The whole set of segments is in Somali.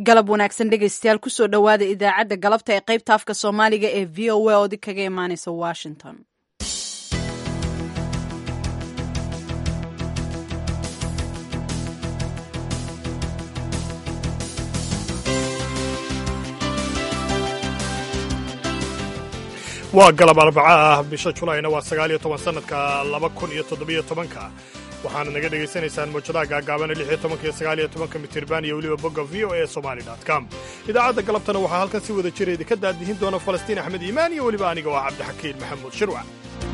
galab wanaagsan dhegaystayaal kusoo dhowaada idaacadda galabta ee qaybta afka soomaaliga ee v o a oodi kaga imaaneysa washington waa galab arbaca ah bisha julayna waa sagaal iyo toban sanadka laba kun iyo toddobiyo tobanka waxaana naga dhegaysanaysaan mawjadaha gaagaabana lix iyo tobanka iyo sagaal iyo tobanka mitirban iyo weliba bogga v o e somali com idaacadda galabtana waxaa halkan si wada jira idinka daadihin doona falastiin axmed iimaan iyo weliba aniga oo ah cabdixakiin maxamuud shirwac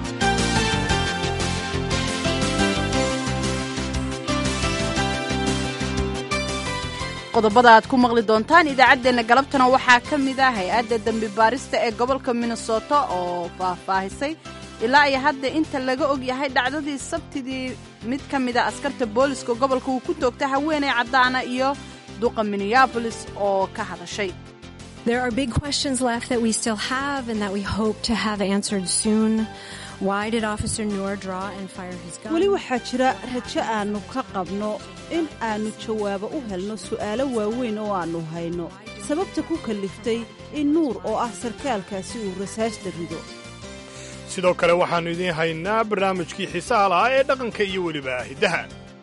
qodobada aad ku maqli doontaan idaacaddeenna galabtana waxaa ka mid ah hay-adda dembi baarista ee gobolka minnesota oo faahfaahisay ilaa iyo hadda inta laga og yahay dhacdadii sabtidii mid ka mida askarta booliska gobolka uu ku toogta haweeney caddaana iyo duqa minneabolis oo ka hadashay There are big questions left that we still have and that we hope to have answered soon. Why did Officer Noor draw and fire his gun? weli waxaa jira rajo aannu ka qabno in aannu jawaabo u helno su'aalo waaweyn oo aannu hayno sababta ku kalliftay in nuur oo ah sarkaalkaasi uu rasaasta rido sidoo kale waxaannu idiin haynaa barnaamijkii xiisaha lahaa ee dhaqanka iyo weliba hiddaha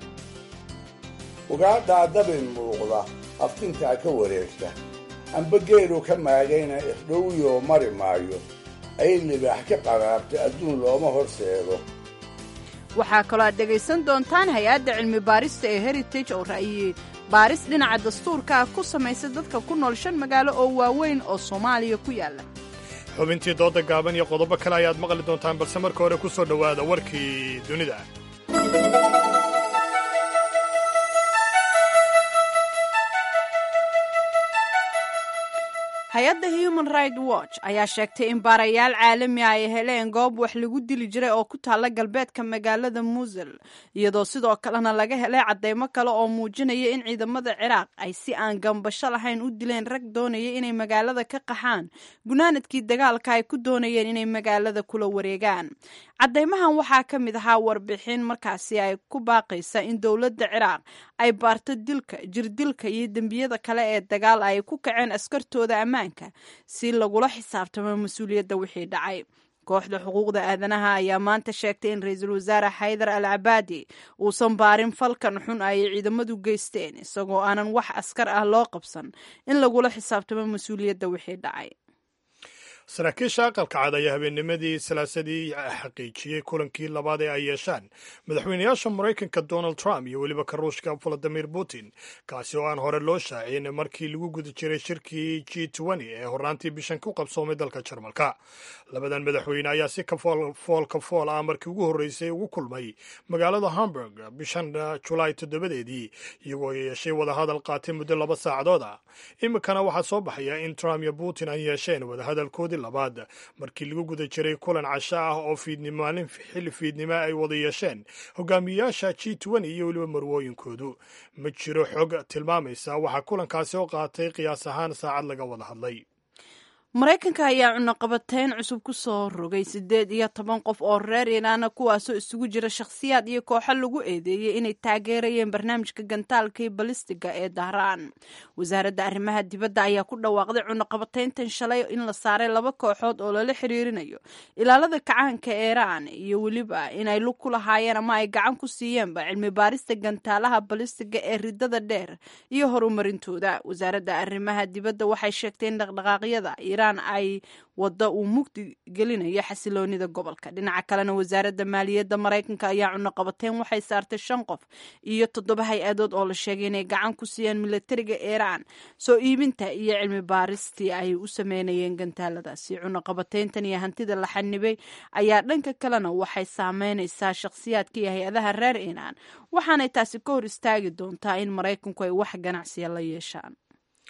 ugaadhaa dabin muuqda aftintaa ka wareegta amba geelu ka maagayna ixdhowiyoo mari maayo ay libaax ka qaraabta adduun looma horseedo waxaa kaloo aad dhegaysan doontaan hay-adda cilmi baarista ee heritage oo ra'yi baaris dhinaca dastuurka ah ku samaysa dadka ku nool shan magaalo oo waaweyn oo soomaaliya ku yaalla xubintii dooda gaaban iyo qodobo kale ayaad maqli doontaan balse marka hore ku soo dhowaada warkii dunida hay-adda human right watch ayaa sheegtay in baarayaal caalami ah ay heleen goob wax lagu dili jiray oo ku taalla galbeedka magaalada muusel iyadoo sidoo kalena laga helay caddeymo kale oo muujinaya in ciidamada ciraaq ay si aan gambasho lahayn u dileen rag doonaya inay magaalada ka qaxaan gunaanadkii dagaalka ay ku doonayeen inay magaalada kula wareegaan caddeymahan waxaa ka mid ahaa warbixin markaasi ay ku baaqaysa in dowladda ciraaq ay baarto dilka jirdilka iyo dembiyada kale ee dagaal ay ku kaceen askartooda ammaanka si lagula xisaabtamo mas-uuliyadda wixii dhacay kooxda xuquuqda aadanaha ayaa maanta sheegtay in ra-iisul wasaare xaydar al cabaadi uusan baarin falkan xun ay ciidamadu geysteen isagoo aanan wax askar ah loo qabsan in lagula xisaabtamo mas-uuliyadda wixii dhacay saraakiisha aqalka cad ayaa habeennimadii salaasadii xaqiijiyey kulankii labaad ee ay yeeshaan madaxweynayaasha maraykanka donald trump iyo weliba ka ruushka valadimir putin kaasi oo aan hore loo shaacin markii lagu guda jiray shirkii g ee horraantii bishan ku qabsoomay dalka jarmalka labadan madaxweyne ayaa si kafool ka fool ah markii ugu horreysay ugu kulmay magaalada hamburg bishan julaay toddobadeedii iyagoo yeeshay wadahadal qaatay muddo laba saacadood ah iminkana waxaa soo baxaya in trump iyo putin ay yeesheen wadahadalkoodii labaad markii lagu guda jiray kulan casho ah oo fiidnimaalin xilli fiidnimo ay wada yeesheen hogaamiyayaasha g iyo weliba marwooyinkoodu ma jiro xog tilmaamaysa waxaa kulankaasi oo qaatay qiyaas ahaan saacad laga wada hadlay maraykanka ayaa cunaqabateyn cusub ku soo rogay siddeed iyo toban qof oo reer iiraana kuwaasoo isugu jira shakhsiyaad iyo kooxo lagu eedeeyey inay taageerayeen barnaamijka gantaalkii balistiga ee dahraan wasaaradda arrimaha dibadda ayaa ku dhawaaqday cunaqabateyntan shalay in la saaray laba kooxood oo lala xiriirinayo ilaalada kacaanka iiraan iyo weliba inay lug ku lahaayeen ama ay gacan ku siiyeenba cilmi baarista gantaalaha balistiga ee ridada dheer iyo horumarintooda wasaaradda arrimaha dibadda waxay sheegtay in dhaqdhaqaaqyada ay wadda uu mugdi gelinayo xasiloonida gobolka dhinaca kalena wasaaradda maaliyadda maraykanka ayaa cunaqabateyn waxay saartay shan qof iyo toddoba hay-adood oo la sheegay inay gacan ku siiyeen milatariga iiraan soo iibinta iyo cilmi baaristii ay u sameynayeen gantaaladaasi cunaqabateyntan iyo hantida la xanibay ayaa dhanka kalena waxay saameynaysaa shakhsiyaadka iyo hay-adaha reer iiraan waxaanay taasi ka hor istaagi doontaa in maraykanku ay wax ganacsiya la yeeshaan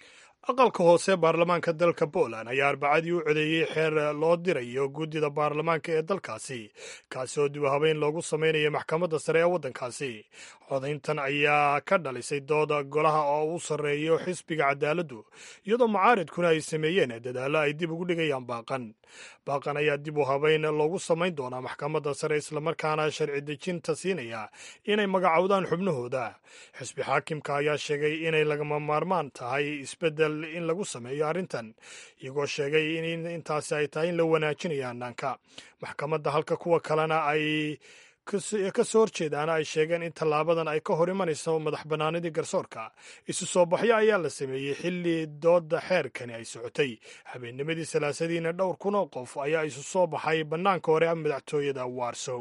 aqalka hoose baarlamaanka dalka poland ayaa arbacadii u codeeyey xeer loo dirayo guddida baarlamaanka ee dalkaasi kaasi oo dib u habeyn loogu samaynayo maxkamadda sare ee waddankaasi codayntan ayaa ka dhalisay dooda golaha oo u sarreeyo xisbiga cadaaladdu iyadoo mucaaridkuna ay sameeyeen dadaallo ay dib ugu dhigayaan baaqan baaqan ayaa dib u habeyn loogu samayn doonaa maxkamadda sare islamarkaana sharci dejinta siinaya inay magacowdaan xubnahooda xisbi xaakimka ayaa sheegay inay lagama maarmaan tahay isbeddel in lagu sameeyo arrintan iyagoo sheegay in intaasi ay tahay in la wanaajinayo hannaanka maxkamadda halka kuwa kalena ay ka soo horjeedaana ay sheegeen in tallaabadan ay ka hor imanayso madax bannaanidii garsoorka isu soo baxyo ayaa la sameeyey xilli dooda xeerkani ay socotay habeennimadii salaasadiina dhowr kun oo qof ayaa isu soo baxay bannaanka hore madaxtooyada warsow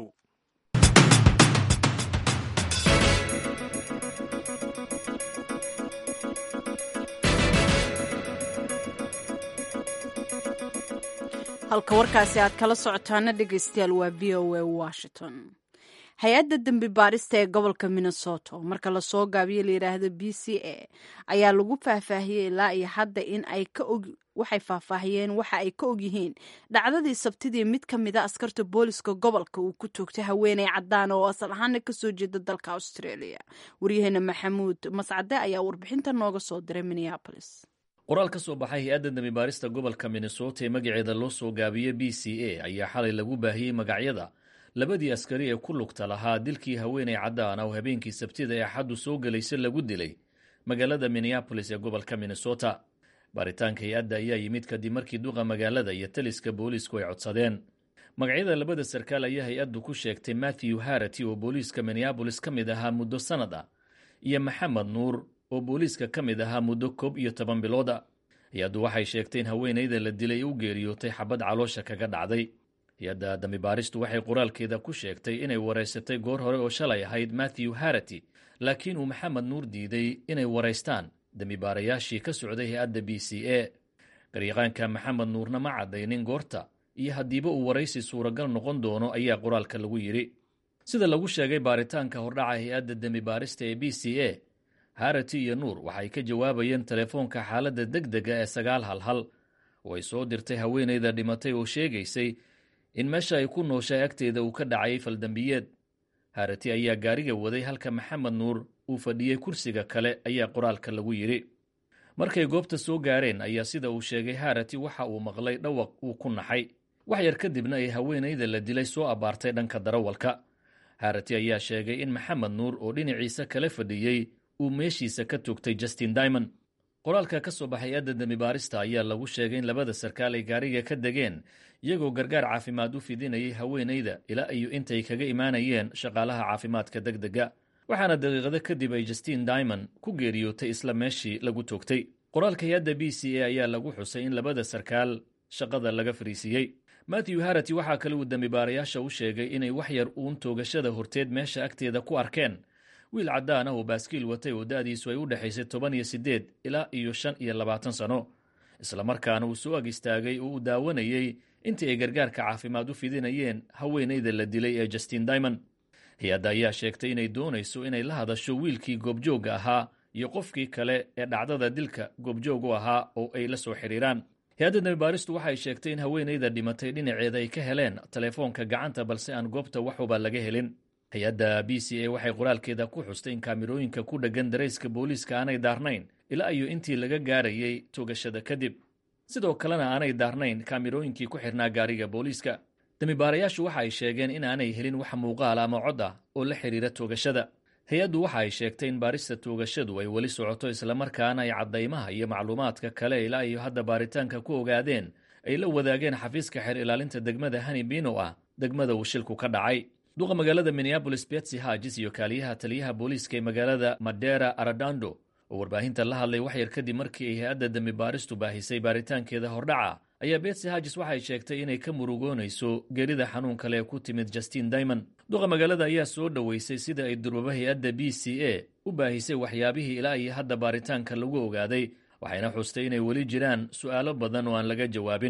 halka warkaasi aad kala socotaana dhegeystayaal waa v o a washington hay-adda dembi baarista ee gobolka minnesota marka lasoo gaabiyo layidhaahdo b c a ayaa lagu faahfaahiyey ilaa iyo hadda in ay ka og waxay faahfaahiyeen waxa ay ka ogyihiin dhacdadii sabtidii mid ka mid a askarta booliska gobolka uu ku toogtay haweeney cadaan oo asal ahaana kasoo jeeda dalka australia waryaheena maxamuud mascade ayaa warbixinta nooga soo diray minneapolis qoraal ka soo baxay hay-adda dembibaarista gobolka minnesota ee magaceeda loo soo gaabiyey b c a ayaa xalay lagu baahiyey magacyada labadii askari ee ku lugta lahaa dilkii haweeney caddaan oo habeenkii sabtida ee axaddu soo gelaysa lagu dilay magaalada minneabolis ee gobolka minnesota baaritaanka hay-adda ayaa yimid kadib markii duqa magaalada iyo taliska boolisku ay codsadeen magacyada labada sarkaal ayaa hay-addu ku sheegtay matthew harati oo booliiska minneabolis ka mid ahaa muddo sannad ah iyo maxamed nuur oo booliiska ka mid ahaa muddo koob iyo toban bilooda hay-addu waxay sheegtay in haweenayda la dilay u geeriyootay xabad caloosha kaga dhacday hay-adda dambibaaristu waxay qoraalkeeda ku sheegtay inay waraysatay goor hore oo shalay ahayd matthew harati laakiin uu maxamed nuur diiday inay waraystaan dembibaarayaashii ka socday hay-adda b c a garyaqaanka maxamed nuurna ma caddaynin goorta iyo haddiiba uu waraysi suuragal noqon doono ayaa qoraalka lagu yidhi sida lagu sheegay baaritaanka hordhaca hay-adda dembibaarista ee b c a harati iyo nuur waxay ka jawaabayeen telefoonka xaaladda deg dega ee sagaal hal hal oo ay soo dirtay haweenayda dhimatay oo sheegaysay in meesha ay ku nooshay agteeda uu ka dhacay faldambiyeed harati ayaa gaariga waday halka maxamed nuur uu fadhiyey kursiga kale ayaa qoraalka lagu yidhi markay goobta soo gaareen ayaa sida uu sheegay harati waxa uu maqlay dhawaq uu ku naxay wax yar kadibna ay haweenayda la dilay soo abbaartay dhanka darawalka harati ayaa sheegay in maxamed nuur oo dhinaciisa kala fadhiyey uu meeshiisa ka toogtay justin dimond qoraalka ka soo baxay adda dembibaarista ayaa lagu sheegay in labada sarkaal ay gaariga ka degeen iyagoo gargaar caafimaad u fidinayay haweenayda ilaa iyo intay kaga imaanayeen shaqaalaha caafimaadka deg dega waxaana daqiiqado kadib ay justin dimond ku geeriyootay isla meeshii lagu toogtay qoraalka hay-adda b c a ayaa lagu xusay in labada sarkaal shaqada laga fariisiiyey matthew harati waxaa kale uu dembibaarayaasha u sheegay inay wax yar uun toogashada horteed meesha agteeda ku arkeen wiil caddaan ah oo baaskiil watay oo da'diisu ay u dhexaysay toban iyo siddeed ilaa iyo shan iyo labaatan sano islamarkaana uu soo ag istaagay oo uu daawanayey intii ay gargaarka caafimaad u fidinayeen haweenayda la dilay ee justin dimond hay-adda ayaa sheegtay inay doonayso inay la hadasho wiilkii goobjoogga ahaa iyo qofkii kale ee dhacdada dilka goobjoog u ahaa oo ay la soo xidhiiraan hay-adda dembibaaristu waxay sheegtay in haweenayda dhimatay dhinaceeda ay ka heleen telefoonka gacanta balse aan goobta waxuba laga helin hay-adda b c a waxay qoraalkeeda ku xustay in kaamirooyinka ku dheggan darayska booliiska aanay daarnayn ilaa iyo intii laga gaarayay toogashada kadib sidoo kalena aanay daarnayn kaamirooyinkii ku xidhnaa gaariga booliiska dembibaarayaashu waxa ay sheegeen in aanay helin wax muuqaal ama cod ah oo la xidhiira toogashada hay-addu waxa ay sheegtay in baarista toogashadu ay weli socoto islamarkaana ay caddaymaha iyo macluumaadka kale ilaa iyo hadda baaritaanka ku ogaadeen ay la wadaageen xafiiska xeer ilaalinta degmada hani bino ah degmada uu shilku ka dhacay duqa magaalada minneabolis betsy hagis iyo kaaliyaha taliyaha booliiska ee magaalada madera aradando oo warbaahinta la hadlay wax yar kadib markii ay hay-adda dembibaaristu baahisay baaritaankeeda hordhaca ayaa betsy hagis waxay sheegtay inay ka murugoonayso geerida xanuun kale ee ku timid justin dimond duqa magaalada ayaa soo dhoweysay sida ay durbaba hay-adda b c a u baahisay waxyaabihii ilaa iyo hadda baaritaanka lagu ogaaday waxayna xustay inay weli jiraan su'aalo badan oo aan laga jawaabin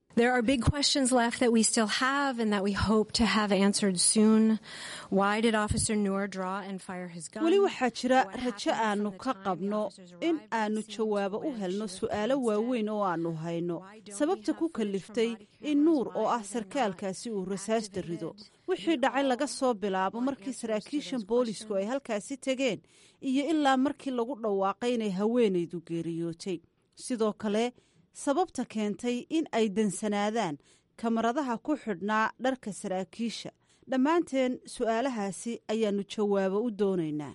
There are big questions left that we still have and that we hope to have answered soon. Why did Officer Noor draw and fire his gun? weli waxaa jira rajo aanu ka qabno in aanu jawaabo u helno su'aalo waaweyn oo aanu hayno sababta ku kaliftay in nuur oo ah sarkaalkaasi uu rasaasta rido wixii dhacay laga soo bilaabo markii saraakiishan boolisku ay halkaasi tegeen iyo ilaa markii lagu dhawaaqay inay haweenaydu geeriyootay sidoo kale sababta keentay in ay dansanaadaan kamaradaha ku xidhnaa dharka saraakiisha dhammaanteen su'aalahaasi ayaannu jawaabo u doonaynaa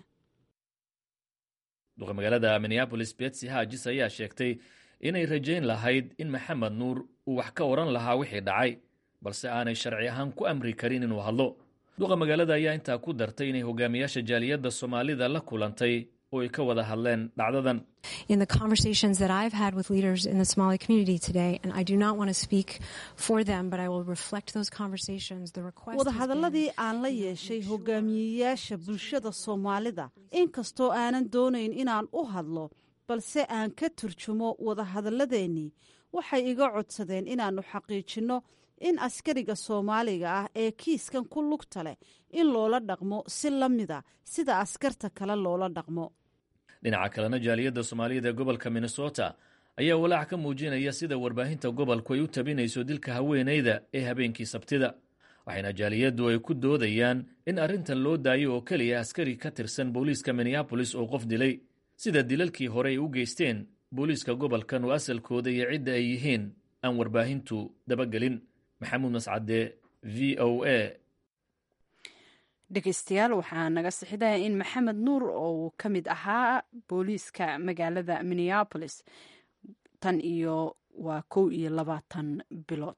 duqa magaalada minneabolis betsy hajis ayaa sheegtay inay rajayn lahayd in maxamed nuur uu wax ka odhan lahaa wixii dhacay balse aanay sharci ahaan ku amri karin inuu hadlo duqa magaalada ayaa intaa ku dartay inay hogaamiyaasha jaaliyadda soomaalida la kulantay oo ay ka wada hadleen dhacdadan In the conversations that I've had with leaders in the Somali community today, and I do not want to speak for them, but I will reflect those conversations. The request has been- wadahadalladii aan la yeeshay hogaamiyeyaasha bulshada soomaalida inkastoo aanan doonayn inaan u hadlo balse aan ka turjumo wadahadalladeennii waxay iga codsadeen inaannu xaqiijinno in askariga soomaaliga ah ee kiiskan ku lugta leh in loola dhaqmo si la mida sida askarta kale loola dhaqmo dhinaca kalena jaaliyadda soomaaliyada ee gobolka minnesota ayaa walaac ka muujinaya sida warbaahinta gobolku ay u tabinayso dilka haweenayda ee habeenkii sabtida waxayna jaaliyaddu ay ku doodayaan in arrintan loo daayo oo keliya askari ka tirsan booliiska minneabolis oo qof dilay sida dilalkii hore ay u geysteen booliiska gobolkan oo asalkooda iyo cidda ay yihiin aan warbaahintu dabagelin maxamuud mascade v o a dhegeystayaal waxaa naga sixidaya in maxamed nuur oo uu ka mid ahaa booliiska magaalada minneabolis tan iyo waa kow iyo labaatan bilood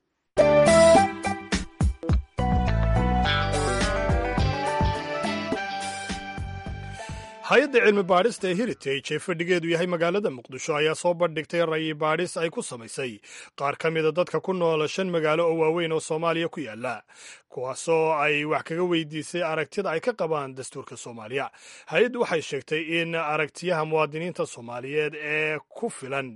hay-adda cilmi baadhista ee heritage ee fadhigeedu yahay magaalada muqdisho ayaa soo bandhigtay ra'yi baadhis ay ku samaysay qaar ka mida dadka ku noola shan magaalo oo waaweyn oo soomaaliya ku yaala kuwaasoo ay wax kaga weydiisay aragtida ay ka qabaan dastuurka soomaaliya hay-addu waxay sheegtay in aragtiyaha muwaadiniinta soomaaliyeed ee ku filan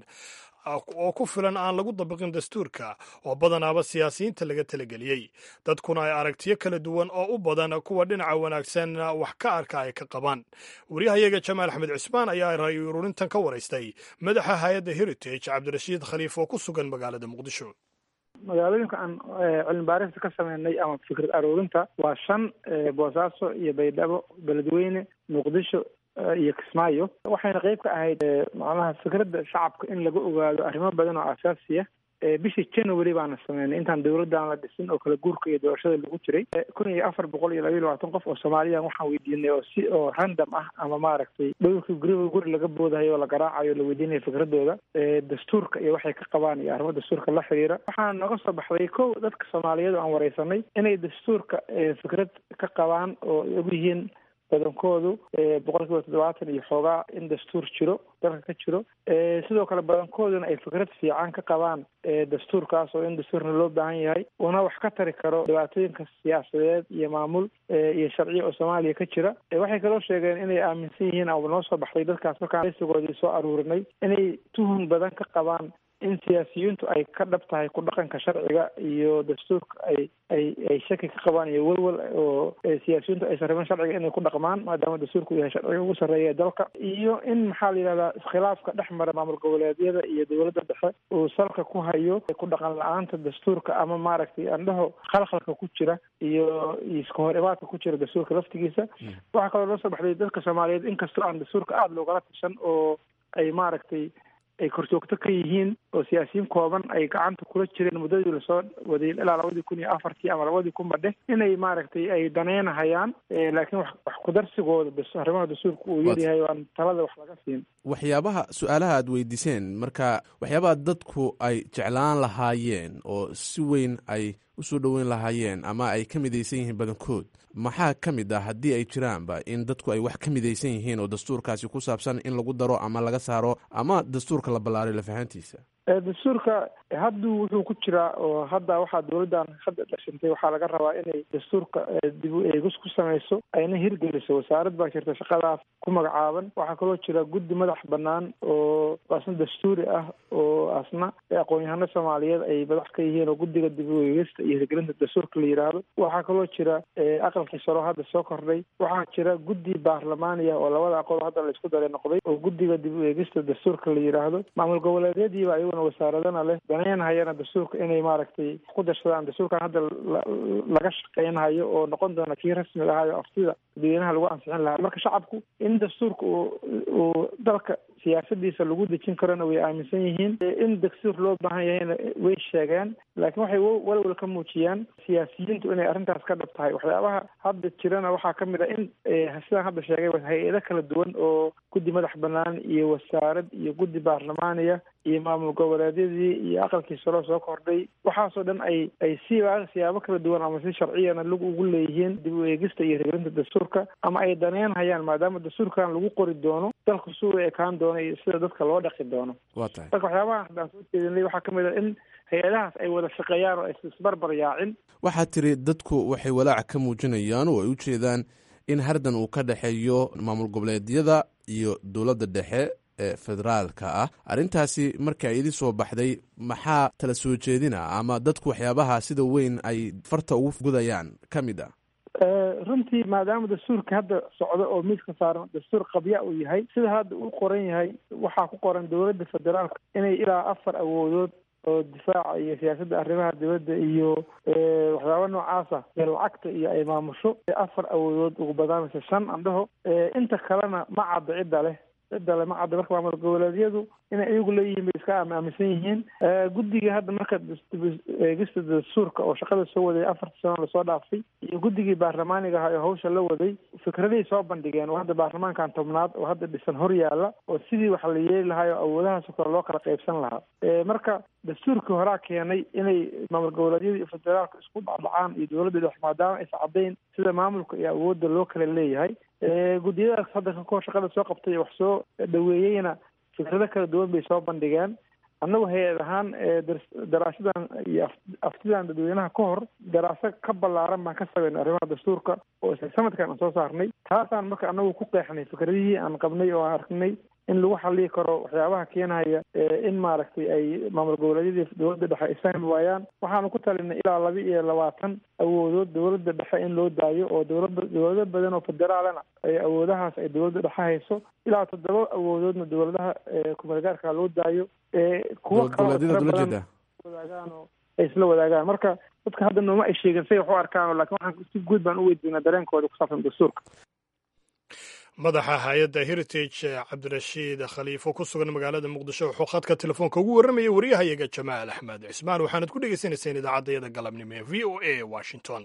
oo ku filan aan lagu dabiqin dastuurka oo badanaaba siyaasiyiinta laga talageliyey dadkuna ay aragtiyo kala duwan oo u badan kuwa dhinaca wanaagsan wax ka arka ay ka qabaan waryahayaga jamaal axmed cusmaan ayaa ray ururintan ka waraystay madaxa hay-adda heritage cabdirashiid khaliif oo ku sugan magaalada muqdisho magaalooyinka aan cilmi baarista ka sameynay ama fikrad aruurinta waa shan boosaaso iyo baydhabo beledweyne muqdisho iyo kismaayo waxayna qeyb ka ahayd macnaha fikradda shacabka in laga ogaado arrimo badan oo asaasiya bishii january baana sameynay intaan dowladdan la dhisin oo kala guurka iyo doorashada lagu jiray kun iyo afar boqol iyo labayo labaatan qof oo soomaaliyan waxaan weydiinay oo si oo random ah ama maaragtay dhowrkii guriga guri laga boodahayo oo la garaacayo la weydiinaya fikradooda dastuurka iyo waxay ka qabaan iyo arrimo dastuurka la xiriira waxaana nooga soo baxday kow dadka soomaaliyeed oo aan wareysanay inay dastuurka fikrad ka qabaan oo ay og yihiin badankoodu boqol kiiba toddobaatan iyo xoogaa in dastuur jiro dalka ka jiro sidoo kale badankooduna ay fikrad fiican ka qabaan dastuurkaas oo in dastuurna loo baahan yahay una wax ka tari karo dhibaatooyinka siyaasadeed iyo maamul iyo sharciya oo soomaaliya ka jira waxay kaloo sheegeen inay aaminsan yihiin ama noo soo baxday dadkaas markaan sigoodii soo aruurinay inay tuhun badan ka qabaan in siyaasiyiintu ay ka dhab tahay ku dhaqanka sharciga iyo dastuurka ay ay ay shaki ka qabaan iyo welwel oo siyaasiyiintu aysan rabin sharciga inay ku dhaqmaan maadaama dastuurku yahay sharciga ugu sarreeya ee dalka iyo in maxaa la yidhahdaa iskhilaafka dhex mara maamul goboleedyada iyo dowladda dhexe uu salka ku hayo ku dhaqan la-aanta dastuurka ama maaragtay andhaho khalkhalka ku jira iyo iska hor imaadka ku jira dastuurka laftigiisa waxaa kaloo noo soo baxday dadka soomaaliyeed inkastoo aan dastuurka aada loogala tashan oo ay maaragtay ay korjoogto ka yihiin oo siyaasiyiin kooban ay gacanta kula jireen muddadii lasoo waday ilaa labadii kun iyo afartii ama labadii kun badhe inay maaragtay ay daneynahayaan laakiin wax wax kudarsigooda arrimaha dastuurka uu yaryahay aan talada wax laga siin waxyaabaha su-aalaha aad weydiiseen marka waxyaabaha dadku ay jeclaan lahaayeen oo si weyn ay usoo dhoweyn lahaayeen ama ay ka midaysan yihiin badankood maxaa ka mid ah haddii ay jiraanba in dadku ay wax ka midaysan yihiin oo dastuurkaasi ku saabsan in lagu daro ama laga saaro ama dastuurka la ballaaray lafahantiisa dastuurka hadduu wuxuu ku jiraa oo hadda waxaa dowladdan hadda dhashantay waxaa laga rabaa inay dastuurka dib u eegis ku samayso ayna hirgeliso wasaarad baa jirta shaqadaas ku magacaaban waxaa kaloo jira guddi madax banaan oo asna dastuuri ah oo asna aqoon-yahano soomaaliyeed ay madax ka yihiin oo guddiga dib u eegista iyo hirgelinta dastuurka la yidhaahdo waxaa kaloo jira aqalkii saro hadda soo kordhay waxaa jira guddi baarlamaaniya oo labada aqoon hadda la isku daray noqday oo guddiga dib u eegista dastuurka la yidhaahdo maamul goboleedyadiiba ayaguna wasaaradana leh daneenhayana dastuurka inay maaragtay ku darsadaan dastuurkan hadda laga shaqeynhayo oo noqon doona kii rasmiga ahayo aftida dadweynaha lagu ansixin lahaa marka shacabku in dastuurka uu uu dalka siyaasadiisa lagu dejin karona way aaminsan yihiin in dastuur loo baahan yahayna way sheegeen laakiin waxay walwal ka muujiyaan siyaasiyiintu inay arrintaas ka dhab tahay waxyaabaha hadda jirana waxaa ka mid a in sidaan hadda sheegay hay-ado kala duwan oo guddi madax banaan iyo wasaarad iyo guddi baarlamaaniya iyo maamul goboleedyadii iyo aqalkii saro soo kordhay waxaasoo dhan ay ay si siyaabo kala duwan ama si sharciyana lag ugu leeyihiin dib u eegista iyo hirgelinta dastuurka ama ay daneen hayaan maadaama dastuurkan lagu qori doono dalku suu ekaan doono iyo sida dadka loo dhaqi doono waa tahay marka waxyaabaha haddaan soo jeedinay waxaa ka mid a in hay-adahaas ay wada shaqeeyaan oo ay isbarbar yaacin waxaa tiri dadku waxay walaac ka muujinayaan oo ay u jeedaan in hardan uu ka dhexeeyo maamul goboleedyada iyo dowladda dhexe ee federaalka ah arrintaasi marka idin soo baxday maxaa tala soo jeedina ama dadku waxyaabaha sida weyn ay farta ugu gudayaan ka mid ah runtii maadaama dastuurka hadda socdo oo miiska saaran dastuur qabya uu yahay sida hadda uu qoran yahay waxaa ku qoran dowladda federaalka inay ilaa afar awoodood oo difaaca iyo siyaasadda arrimaha dibadda iyo waxyaaba noocaasa ee lacagta iyo ay maamusho afar awoodood ugu badaamaysa shan andhaho inta kalena ma cadda cidda leh cidda le ma cadda marka maamul goboleedyadu inay iyagu leeyihiin bay iska aaminsan yihiin guddiga hadda marka eegista dastuurka oo shaqada soo waday afartii sano lasoo dhaafay iyo guddigii baarlamaaniga ahaa oo hawsha la waday fikraday soo bandhigeen oo hadda baarlamaankan tobnaad oo hadda dhisan hor yaalla oo sidii wax la yeeli lahaa oo awoodahaasoo kale loo kala qaybsan lahaa marka dastuurkii horaa keenay inay maamul goboleedyada iyo federaalka isku dhacdhacaan iyo dowladda dhex maadaama aysa caddayn sida maamulka iyo awoodda loo kala leeyahay guddiyadaas hadda kakoo shaqada soo qabtay wax soo dhaweeyeyna fikrado kala duwan bay soo bandhigeen annagu hay-ad ahaan daraasadan iyo aftidan dadweynaha ka hor daraaso ka ballaaran baan ka sameynay arrimaha dastuurka oo isla sanadkan aan soo saarnay taasaan marka annagu ku qeexnay fikradihii aan qabnay oo aan arknay in lagu xallii karo waxyaabaha keenhaya in maaragtay ay maamul goboleedyadii dowladda dhexe ay fahmi waayaan waxaanu ku talinay ilaa laba iyo labaatan awoodood dowladda dhexe in loo daayo oo dowlada dowlado badan oo federaalana ay awoodahaas ay dowladda dhexe hayso ilaa toddoba awoodoodna dowladaha kumeelgaarka loo daayo kuwo goboleedyada wadaagaan oo ay isla wadaagaan marka dadka hadda nooma ay sheegin say wax u arkaan laakiin waxaan si guud baan u weydiinaa dareenkooda ku saabsan dastuurka madaxa hay-adda heritage cabdirashiid khaliifo ku sugan magaalada muqdisho wuxuu khadka telefoonka ugu warramayay waryahayaga jamaal axmed cismaan waxaanad ku dhegaysanayseen idaacaddayada galabnimo ee v o a washington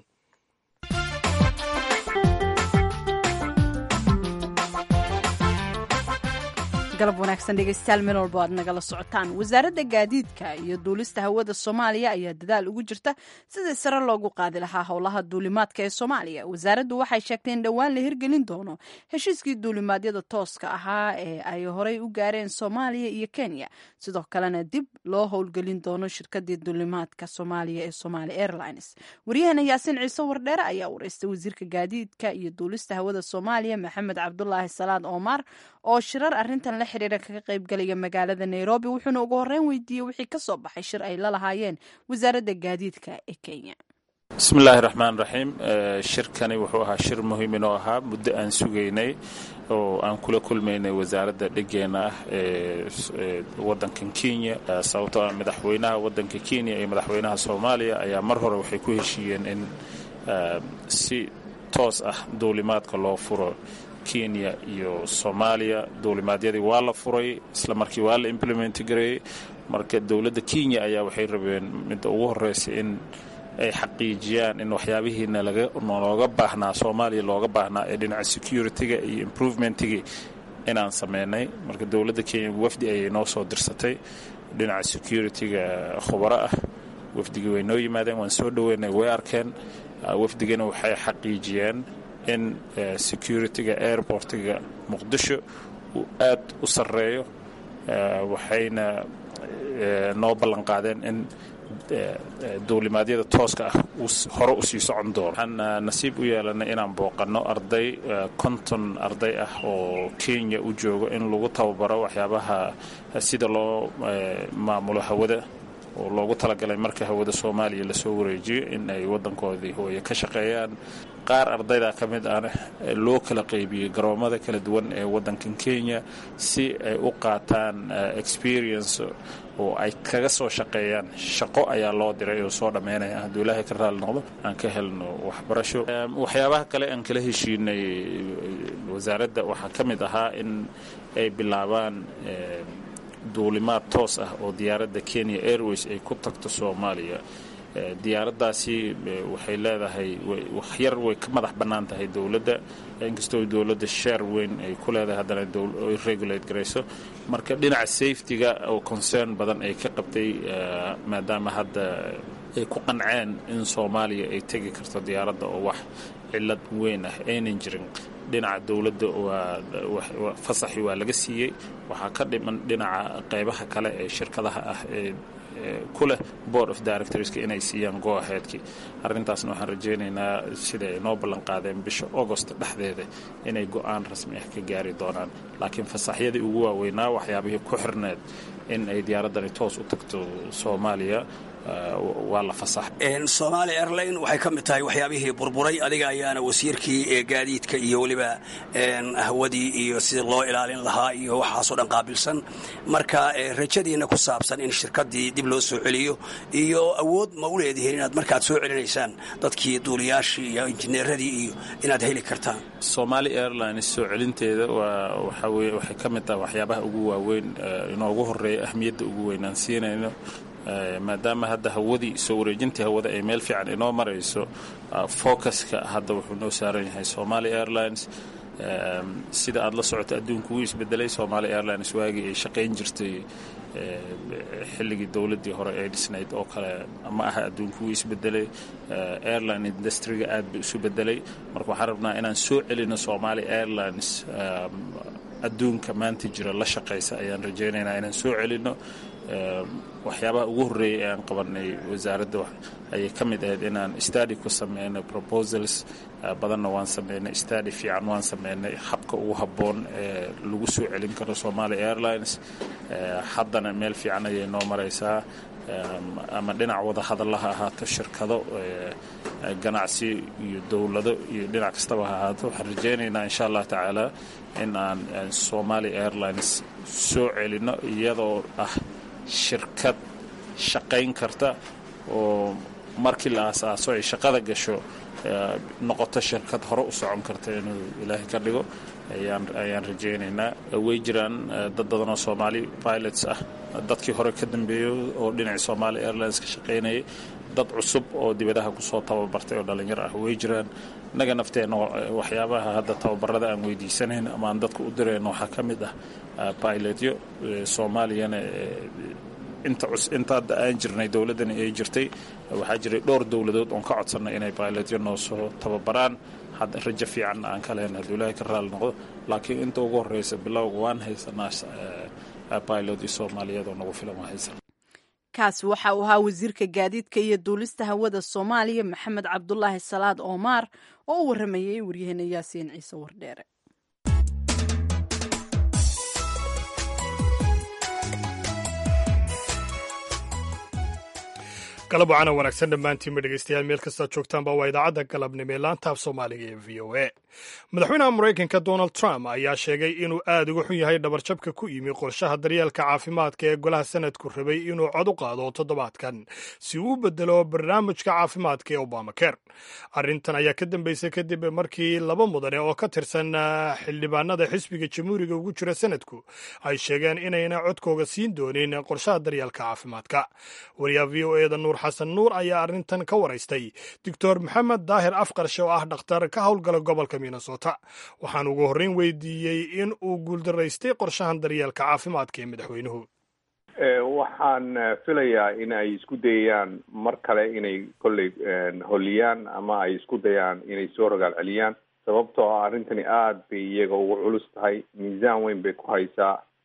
galab wanaagsan dhegeystayaal meel walbo aad nagala socotaan wasaaradda gaadiidka iyo duulista hawada soomaaliya ayaa dadaal ugu jirta sidii sare loogu qaadi lahaa howlaha duulimaadka ee soomaaliya wasaaraddu waxay sheegtay in dhowaan la hirgelin doono heshiiskii duulimaadyada tooska ahaa ee ay horey u gaareen soomaaliya iyo kenya sidoo kalena dib loo howlgelin doono shirkadii duulimaadka soomaaliya ee somaali airlines waryaheena yaasiin ciise wardheere ayaa wareystay wasiirka gaadiidka iyo duulista hawada soomaaliya maxamed cabdulaahi salaad omar oo shirar arintan la xiriira kaga qaybgalaya magaalada nairobi wuxuuna ugu horeyn weydiiyey wixii ka soo baxay shir ay la lahaayeen wasaaradda gaadiidka ee kenya bismillaahi raxmaan raxiim shirkani wuxuu ahaa shir muhiimin oo ahaa muddo aan sugaynay oo aan kula kulmaynay wasaaradda dhegeenna ah ee waddankan kenya sababtoo ah madaxweynaha waddanka kenya iyo madaxweynaha soomaaliya ayaa mar hore waxay ku heshiiyeen in si toos ah duulimaadka loo furo kenya iyo soomaaliya duulimaadyadii waa la furay isla markii waa la implement gareeyey marka dowladda kenya ayaa waxay rabeen midda ugu horreysa in ay xaqiijiyaan in waxyaabihii nalooga baahnaa soomaaliya looga baahnaa ee dhinaca security-ga iyo improvementigii inaan sameynay marka dowladda kenya wafdi ayay noo soo dirsatay dhinaca security-ga khubaro ah wafdigii way noo yimaadeen waan soo dhoweynay way arkeen wafdigana waxay xaqiijiyeen in security-ga airportiga muqdisho uu aad u sarreeyo waxayna noo ballan qaadeen in duulimaadyada tooska ah hore usii socon doono waxaan nasiib u yeelanay inaan booqanno arday konton arday ah oo kenya u joogo in lagu tababaro waxyaabaha sida loo maamulo hawada oo loogu talagalay marka hawada soomaaliya lasoo wareejiyo in ay waddankoodii hooye ka shaqeeyaan qaar ardayda ka mid ahna loo kala qaybiyey garoomada kala duwan ee waddankan kenya si ay u qaataan experience oo ay kaga soo shaqeeyaan shaqo ayaa loo diray oo soo dhammaynaya hadduu ilaahay ka raali noqdo aan ka helno waxbarasho waxyaabaha kale aan kala heshiinay wasaaradda waxaa ka mid ahaa in ay bilaabaan duulimaad toos ah oo diyaaradda kenya airways ay ku tagto soomaaliya diyaaraddaasi waxay leedahay waxyar way ka madax bannaan tahay dowladda inkastoo dowladda sheer weyn ay ku leedahay haddana ay regulate garayso marka dhinaca safetyga oo concern badan ay ka qabtay maadaama hadda ay ku qanceen in soomaaliya ay tegi karto diyaaradda oo wax cillad weyn ah aynan jirin dhinaca dowladda waa fasaxi waa laga siiyey waxaa ka dhiman dhinaca qaybaha kale ee shirkadaha ah ee ku leh board of directorska inay siiyaan go-aheedkii arrintaasna waxaan rajaynaynaa sida ay noo ballan qaadeen bisha augost dhexdeeda inay go-aan rasmi ah ka gaari doonaan laakiin fasaxyadii ugu waaweynaa waxyaabihii ku xirneed in ay diyaaraddani toos u tagto soomaaliya waa la fasax somaali airline waxay ka mid tahay waxyaabihii burburay adiga ayaana wasiirkii gaadiidka iyo weliba hawadii iyo sida loo ilaalin lahaa iyo waxaasoo dhan qaabilsan marka rajadiina ku saabsan in shirkadii dib loo soo celiyo iyo awood ma u leedihiin inaad markaad soo celinaysaan dadkii duuliyaashii iyo injineeradii iyo inaad heli kartaan somaali airlines soo celinteeda waxaweye waxay ka mid tahay waxyaabaha ugu waaweyn inoogu horeeya ahmiyadda ugu weyn aan siinayno maadaama hadda hawadii soo wareejintii hawada ay meel fiican inoo marayso focuska hadda wuxuu noo saaran yahay somaali airlines sida aad la socoto adduunku wuu isbedelay somaali airlines waagii ay shaqayn jirtay xilligii dowladdii hore ee dhisnayd oo kale ma aha adduunku wuu isbedelay airline industriga aad buu isu bedelay marka waxaan rabnaa inaan soo celino somaali airlines adduunka maanta jira la shaqaysa ayaan rajaynaynaa inaan soo celino waxyaabaha ugu horreeyay ee aan qabanay wasaaradda ayay ka mid ahayd inaan stadi ku sameynay proposals badanna waan sameynay stadi fiican waan sameynay habka ugu habboon ee lagu soo celin karo somaali airlines haddana meel fiican ayay noo maraysaa ama dhinac wada hadallaha ahaato shirkado ganacsi iyo dowlado iyo dhinac kastaba ha ahaato waxaan rajaynaynaa insha allah tacaala in aan somaali airlines soo celino iyadoo ah shirkad shaqayn karta oo markii la aasaaso ay shaqada gasho noqoto shirkad hore u socon karta inuu ilaahay ka dhigo ayaan rajaynaynaa way jiraan dad badan oo soomaali pilots ah dadkii hore ka dambeeyey oo dhinaci somaali airlines ka shaqaynayay dad cusub oo dibadaha kusoo tababartay oo dhallinyar ah way jiraan innaga nafteenna waxyaabaha hadda tababarada aan weydiisanayn ama aan dadka u dirayno waxaa ka mid ah pilotyo soomaaliyana inta hadda aan jirnay dowladdani ay jirtay waxaa jiray dhowr dowladood oon ka codsannay inay pilotyo noo soo tababaraan hadda rajo fiicanna aan ka lehayn hadduu ilaahay ka raali noqdo laakiin inta ugu horreysa bilowga waan haysanaa pilotyo soomaaliyeed oo nagu filan waa haysan kaasi waxa uu ahaa wasiirka gaadiidka iyo duulista hawada soomaaliya maxamed cabdulaahi salaad oomaar oo u waramayay waryaheena yaasiin ciise wardheere galab wacana wanaagsan dhammaantiinba dhegeystayaal meel kastaad joogtaanba waa idaacadda galabnimo ee laanta af soomaaliga ee v o a madaxweynaha maraykanka donald trump ayaa sheegay inuu aad uga xun yahay dhabarjabka ku yimi qorshaha daryeelka caafimaadka ee golaha sanadku rabay inuu cod u qaado toddobaadkan si uu u bedelo barnaamijka caafimaadka ee obamaker arrintan ayaa ka dambeysay kadib markii laba mudane oo ka tirsan xildhibaanada xisbiga jamhuuriga ugu jira sanadku ay sheegeen inayna codkooga siin doonin qorshaha daryeelka caafimaadka wariyaha v o eda nuur xasan nuur ayaa arrintan ka waraystay doctor maxamed daahir afqarshe oo ah dhakhtar ka howlgala gobolka minnesota waxaan ugu horreyn weydiiyey in uu guuldaraystay qorshahan daryeelka caafimaadka ee madaxweynuhu waxaan filayaa in ay isku dayayaan mar kale inay kolley holiyaan ama ay isku dayaan inay soo rogaal celiyaan sababtoo ah arrintani aada bay iyaga ugu culus tahay miisaan weyn bay ku haysaa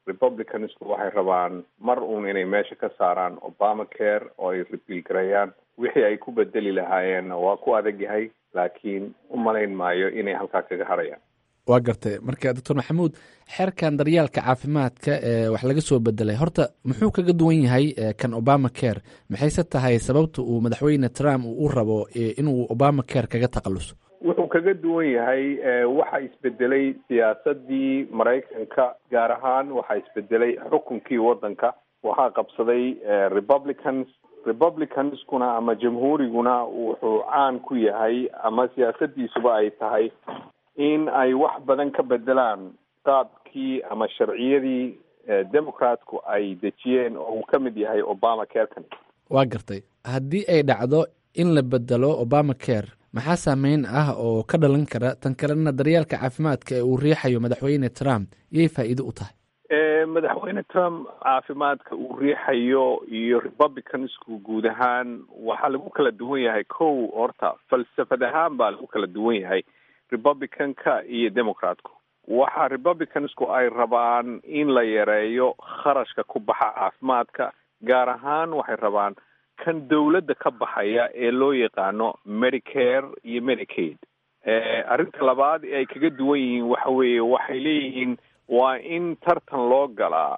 republicansku waxay rabaan mar uun inay meesha ka saaraan obama care oo ay rebiil gareeyaan wixii ay ku bedeli lahaayeenna waa ku adag yahay laakiin u malayn maayo inay halkaa kaga harayaan waa gartay marka doctor maxamuud xeerkan daryaalka caafimaadka ee wax laga soo bedelay horta muxuu kaga duwan yahay kan obama care maxayse tahay sababta uu madaxweyne trump uu u rabo inuu obama care kaga takhaluso wuxuu kaga duwan yahay waxa isbedelay siyaasadii maraykanka gaar ahaan waxaa isbedelay xukunkii waddanka waxaa qabsaday republicans republicanskuna ama jamhuuriguna wuxuu caan ku yahay ama siyaasadiisuba ay tahay in ay wax badan ka bedelaan qaabkii ama sharciyadii democratku ay dejiyeen oo uu ka mid yahay obama carekan waa gartay haddii ay dhacdo in la bedelo obama care maxaa saameyn ah oo ka dhalan kara tan kalena daryaalka caafimaadka ee uu riixayo madaxweyne trump iyay faa'iido u tahay madaxweyne trump caafimaadka uu riixayo iyo republicansku guud ahaan waxaa lagu kala duwan yahay kow horta falsafad ahaan baa lagu kala duwan yahay republicanka iyo democratku waxa republicansku ay rabaan in la yareeyo kharashka ku baxa caafimaadka gaar ahaan waxay rabaan kan dowladda ka baxaya ee loo yaqaano medicare iyo medicaid arrinta labaad ee ay kaga duwan yihiin waxa weeye waxay leeyihiin waa in tartan loo galaa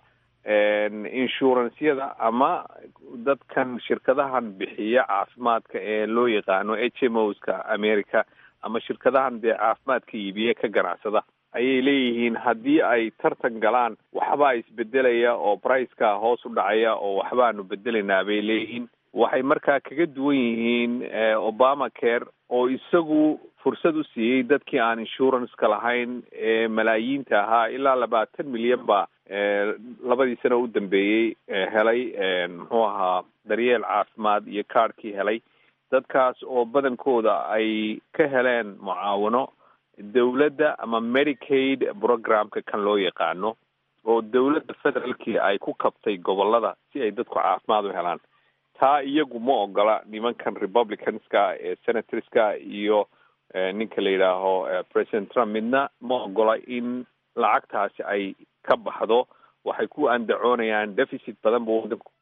inshurancyada ama dadkan shirkadahan bixiya caafimaadka ee loo yaqaano h m o ska america ama shirkadahan dee caafimaadka iibiye ka ganacsada ayay leeyihiin haddii ay tartan galaan waxbaa isbedelaya oo briceka hoos u dhacaya oo waxbaanu bedelaynaa bay leeyihiin waxay markaa kaga duwan yihiin obama care oo isagu fursad u siiyey dadkii aan insuranceka lahayn ee malaayiinta ahaa ilaa labaatan milyan baa labadii sano u dambeeyey helay muxuu ahaa daryeel caafimaad iyo kaadhkii helay dadkaas oo badankooda ay ka heleen mucaawano dowladda ama medicaid programka kan loo yaqaano oo dowladda federaalkii ay ku kabtay gobolada si ay dadku caafimaad u helaan taa iyagu ma ogola nimankan republicanska ee senatorska iyo ninka la yidhaaho president trump midna ma ogola in lacagtaasi ay ka baxdo waxay ku andacoonayaan deficit badan bu wadanku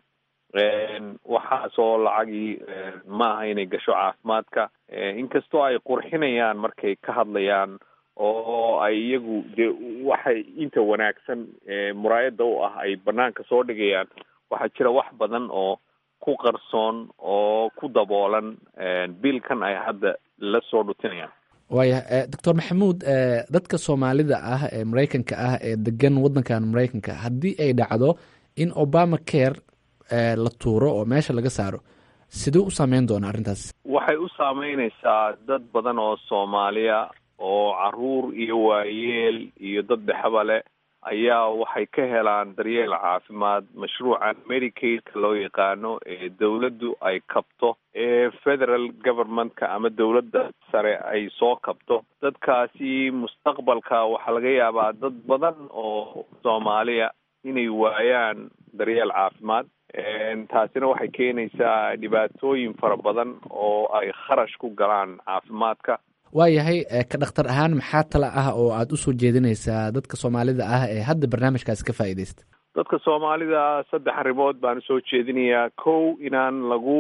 waxaasoo lacagii maaha inay gasho caafimaadka inkastoo ay qurxinayaan markay ka hadlayaan oo ay iyagu de waxay inta wanaagsan muraayada u ah ay banaanka soo dhigayaan waxaa jira wax badan oo ku qarsoon oo ku daboolan biilkan ay hadda la soo dhutinayaan waaya doctor maxamuud dadka soomaalida ah ee maraykanka ah ee degan waddankan maraykanka haddii ay dhacdo in obama care la tuuro oo meesha laga saaro siduu u saameyn doona arrintaas waxay u saameyneysaa dad badan oo soomaaliya oo caruur iyo waayeel iyo dad dhexba leh ayaa waxay ka helaan daryeel caafimaad mashruucan medicaidka loo yaqaano ee dowladdu ay kabto ee federal governmentka ama dowladda sare ay soo kabto dadkaasi mustaqbalka waxaa laga yaabaa dad badan oo soomaaliya inay waayaan daryeel caafimaad taasina waxay keenaysaa dhibaatooyin fara badan oo ay kharash ku galaan caafimaadka waayahay ka dhakhtar ahaan maxaa tala ah oo aada usoo jeedinaysaa dadka soomaalida ah ee hadda barnaamijkaasi ka faa'iidaysta dadka soomaalida saddex arrimood baan usoo jeedinayaa kow inaan lagu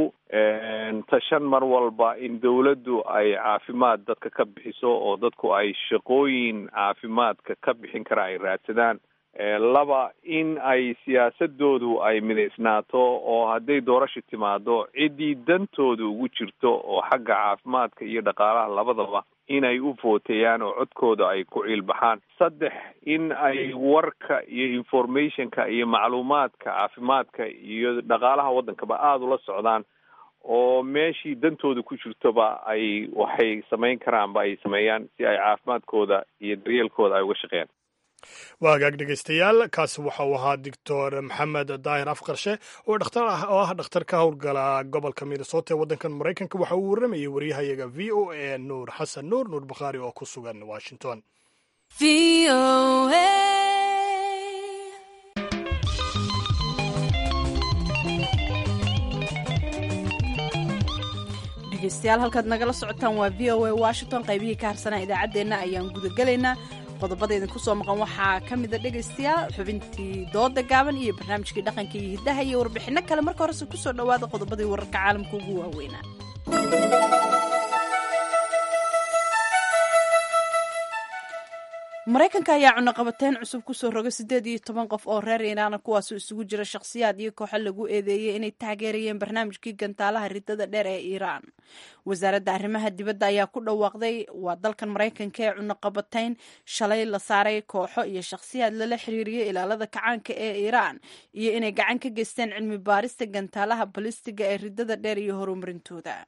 tashan mar walba in dowladdu ay caafimaad dadka ka bixiso oo dadku ay shaqooyin caafimaadka ka bixin kara ay raadsadaan laba in ay siyaasadoodu ay midaysnaato oo hadday doorasho timaado ciddii dantooda ugu jirto oo xagga caafimaadka iyo dhaqaalaha labadaba inay u footeeyaan oo codkooda ay ku ciilbaxaan saddex in ay warka iyo informationka iyo macluumaadka caafimaadka iyo dhaqaalaha waddankaba aada ula socdaan oo meeshii dantooda ku jirtoba ay waxay samayn karaanba ay sameeyaan si ay caafimaadkooda iyo daryeelkooda ay uga shaqeeyaan waa hagaag dhegaystayaal kaasi waxa uu ahaa doctor maxamed daahir afqarshe oo dhakhtar ah oo ah dhakhtar ka howlgala gobolka minnesota ee waddankan maraykanka waxa uu warramayay waryahayaga v o a nuur xasan nuur nuur bakhaari oo ku sugan washington dhegeystayaal halkaad nagala socotaan waa v o a washington qaybihii ka harsanaa idaacaddeenna ayaan gudagelaynaa qodobada idinku soo maqan waxaa ka mida dhegaystayaal xubintii dooda gaaban iyo barnaamijkii dhaqanka iyo hiddaha iyo warbixinno kale marka horese kusoo dhowaada qodobadii wararka caalamka ugu waaweynaa maraykanka ayaa cunaqabateyn cusub kusoo rogay siddeed iyo toban qof oo reer iiraana kuwaasoo isugu jira shakhsiyaad iyo kooxo lagu eedeeyey inay taageerayeen barnaamijkii gantaalaha ridada dheer ee iiraan wasaaradda arrimaha dibadda ayaa ku dhawaaqday waa dalkan maraykanka ee cunaqabateyn shalay la saaray kooxo iyo shakhsiyaad lala xiriiriyey ilaalada kacaanka ee iiraan iyo inay gacan ka geysteen cilmi baarista gantaalaha balistiga ee ridada dheer iyo horumarintooda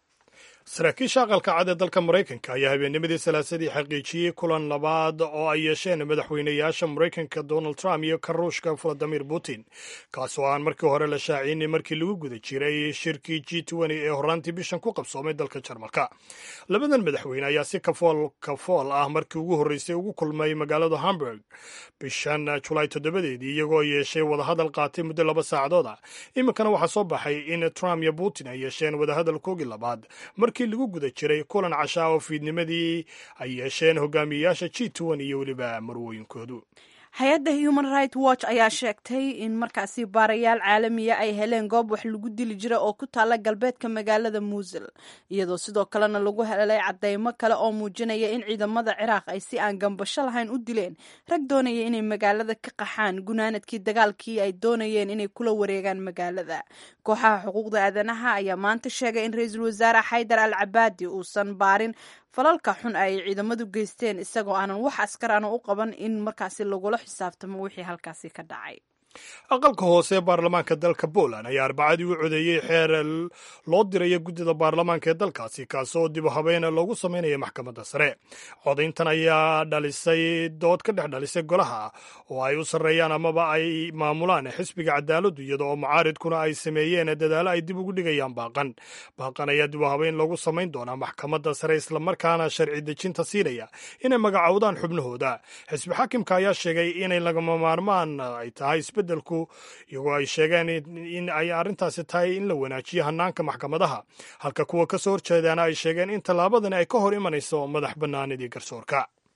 saraakiisha aqalka cad ee dalka maraykanka ayaa habeennimadii salaasadii xaqiijiyey kulan labaad oo ay yeesheen madaxweynayaasha maraykanka donald trump iyo ka ruushka valadimir putin kaas oo aan markii hore la shaacinin markii lagu guda jiray shirkii g ee horraantii bishan ku qabsoomay dalka jarmalka labadan madaxweyne ayaa si kafool kafool ah markii ugu horreysay ugu kulmay magaalada hamburg bishan julaay toddobadeedii iyagoo yeeshay wadahadal qaatay muddo laba saacadood ah iminkana waxaa soo baxay in trump iyo putin ay yeesheen wadahadal koogii labaad markii lagu guda jiray kulan cashaa oo fiidnimadii ay yeesheen hogaamiyeyaasha g iyo weliba marwooyinkoodu hay-adda human right watch ayaa sheegtay in markaasi baarayaal caalamiya ay heleen goob wax lagu dili jira oo ku taalla galbeedka magaalada muusil iyadoo sidoo kalena lagu helay cadeymo kale oo muujinaya in ciidamada ciraaq ay si aan gambasho lahayn u dileen rag doonaya inay magaalada ka qaxaan gunaanadkii dagaalkii ay doonayeen inay kula wareegaan magaalada kooxaha xuquuqda aadanaha ayaa maanta sheegay in ra-iisul wasaare xaydar al cabaadi uusan baarin falalka xun ay ciidamadu geysteen isagoo aanan wax askar ana u qaban in markaasi lagula xisaabtamo wixii halkaasi ka dhacay aqalka hoose ee baarlamaanka dalka poland ayaa arbacadii u codeeyey xeer loo diraya guddida baarlamaanka ee dalkaasi kaas oo dib u habeyn loogu sameynaya maxkamadda sare codayntan ayaa dhalisay dood ka dhex dhalisay golaha oo ay u sarreeyaan amaba ay maamulaan xisbiga cadaaladdu iyada oo mucaaridkuna ay sameeyeen dadaalo ay dib ugu dhigayaan baaqan baaqan ayaa dib u habeyn loogu samayn doonaa maxkamadda sare islamarkaana sharci dejinta siinaya inay magacowdaan xubnahooda xisbi xaakimka ayaa sheegay inay lagama maarmaan ay tahay isbeddelku iyagoo ay sheegeen in ay arrintaasi tahay in la wanaajiyo hanaanka maxkamadaha halka kuwa ka soo horjeedaana ay sheegeen in tallaabadani ay ka hor imanayso madax bannaanidii garsoorka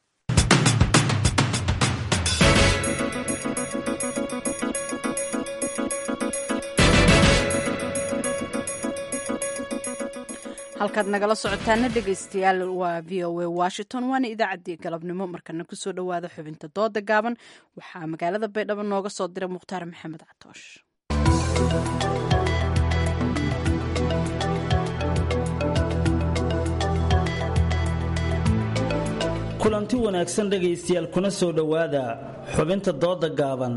halkaad nagala socotaana dhegaystayaal waa v o a washington waana idaacaddii galabnimo markana kusoo dhowaada xubinta dooda gaaban waxaa magaalada baydhabo nooga soo diray mukhtaar maxamed catoosh kulanti wanaagsan dhegaystayaal kuna soo dhowaada xubinta dooda gaaban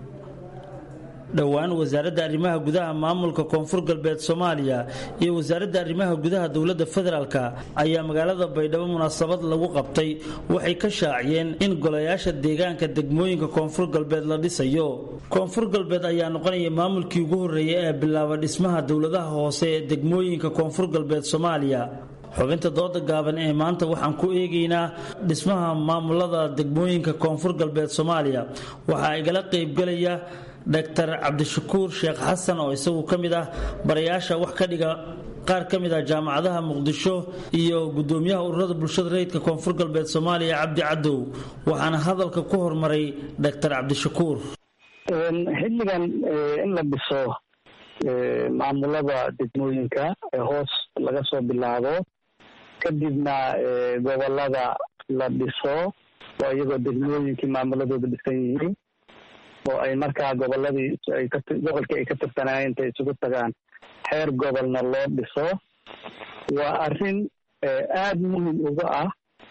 dhowaan wasaaradda arrimaha gudaha maamulka koonfur galbeed soomaaliya iyo wasaaradda arrimaha gudaha dowladda federaalk ayaa magaalada baydhabo munaasabad lagu qabtay waxay ka shaaciyeen in golayaasha deegaanka degmooyinka koonfur galbeed la dhisayo koonfur galbeed ayaa noqonaya maamulkii ugu horreeyay ee bilaaba dhismaha dowladaha hoose ee degmooyinka koonfur galbeed soomaaliya xubinta dooda gaaban ee maanta waxaan ku eegaynaa dhismaha maamulada degmooyinka koonfur galbeed soomaaliya waxaa igala qaybgelaya dr cabdishakuur sheekh xasan oo isagu ka mid ah barayaasha wax ka dhiga qaar ka mid ah jaamacadaha muqdisho iyo gudoomiyaha ururada bulshada rayidka koonfur galbeed soomaaliya cabdi cadow waxaana hadalka ku hormaray dr cabdishakuur xilligan in la dhiso maamulada degmooyinka ee hoos laga soo bilaabo kadibna gobolada la dhiso oo iyagoo degmooyinkii maamuladooda dhisan yihiin oo ay markaa goboladii gobolkii ay ka tirsanayeen intay isugu tagaan xeer gobolna loo dhiso waa arrin aada muhim uga ah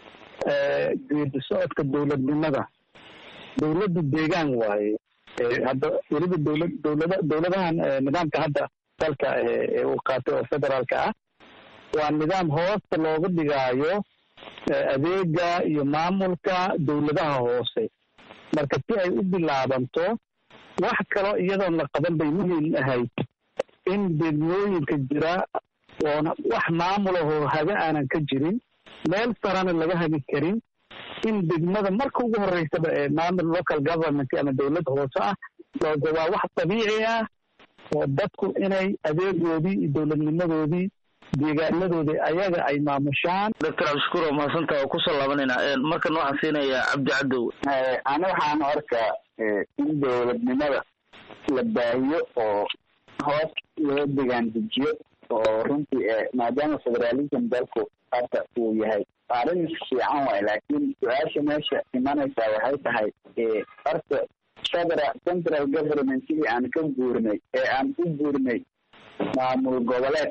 geedi socodka dowladnimada dowladda deegaan waaye hadda weliba dowlad dowlada dowladahan nidaamka hadda dalka ee uu qaatay oo federaalka ah waa nidaam hoosta looga dhigaayo adeega iyo maamulka dowladaha hoose marka si ay u bilaabanto wax kaloo iyadoon la qaban bay muhiim ahayd in degmooyinka jira oona wax maamulahoo haga aanan ka jirin meel sarana laga hagi karin in degmada marka ugu horeysaba ee maamul local government ama dowlad hoose ah looga waa wax dabiici ah oo dadku inay adeegoodii iyo dowladnimadoodii deegaanadooda ayaga ay maamushaan doctor cabdishakuur waa mahadsantaha oo kusoo laabanayna markan waxaan siinayaa cabdi cadow ani waxaan arkaa in dowladnimada la baahiyo oo hoos loo degaan dejiyo oo runtii maadaama federalism dalku hadda uu yahay arrin fiican waay laakiin su-aasha meesha imanaysaa waxay tahay horta federal central governmentigii aan ka guurnay ee aan u guurnay maamul goboleed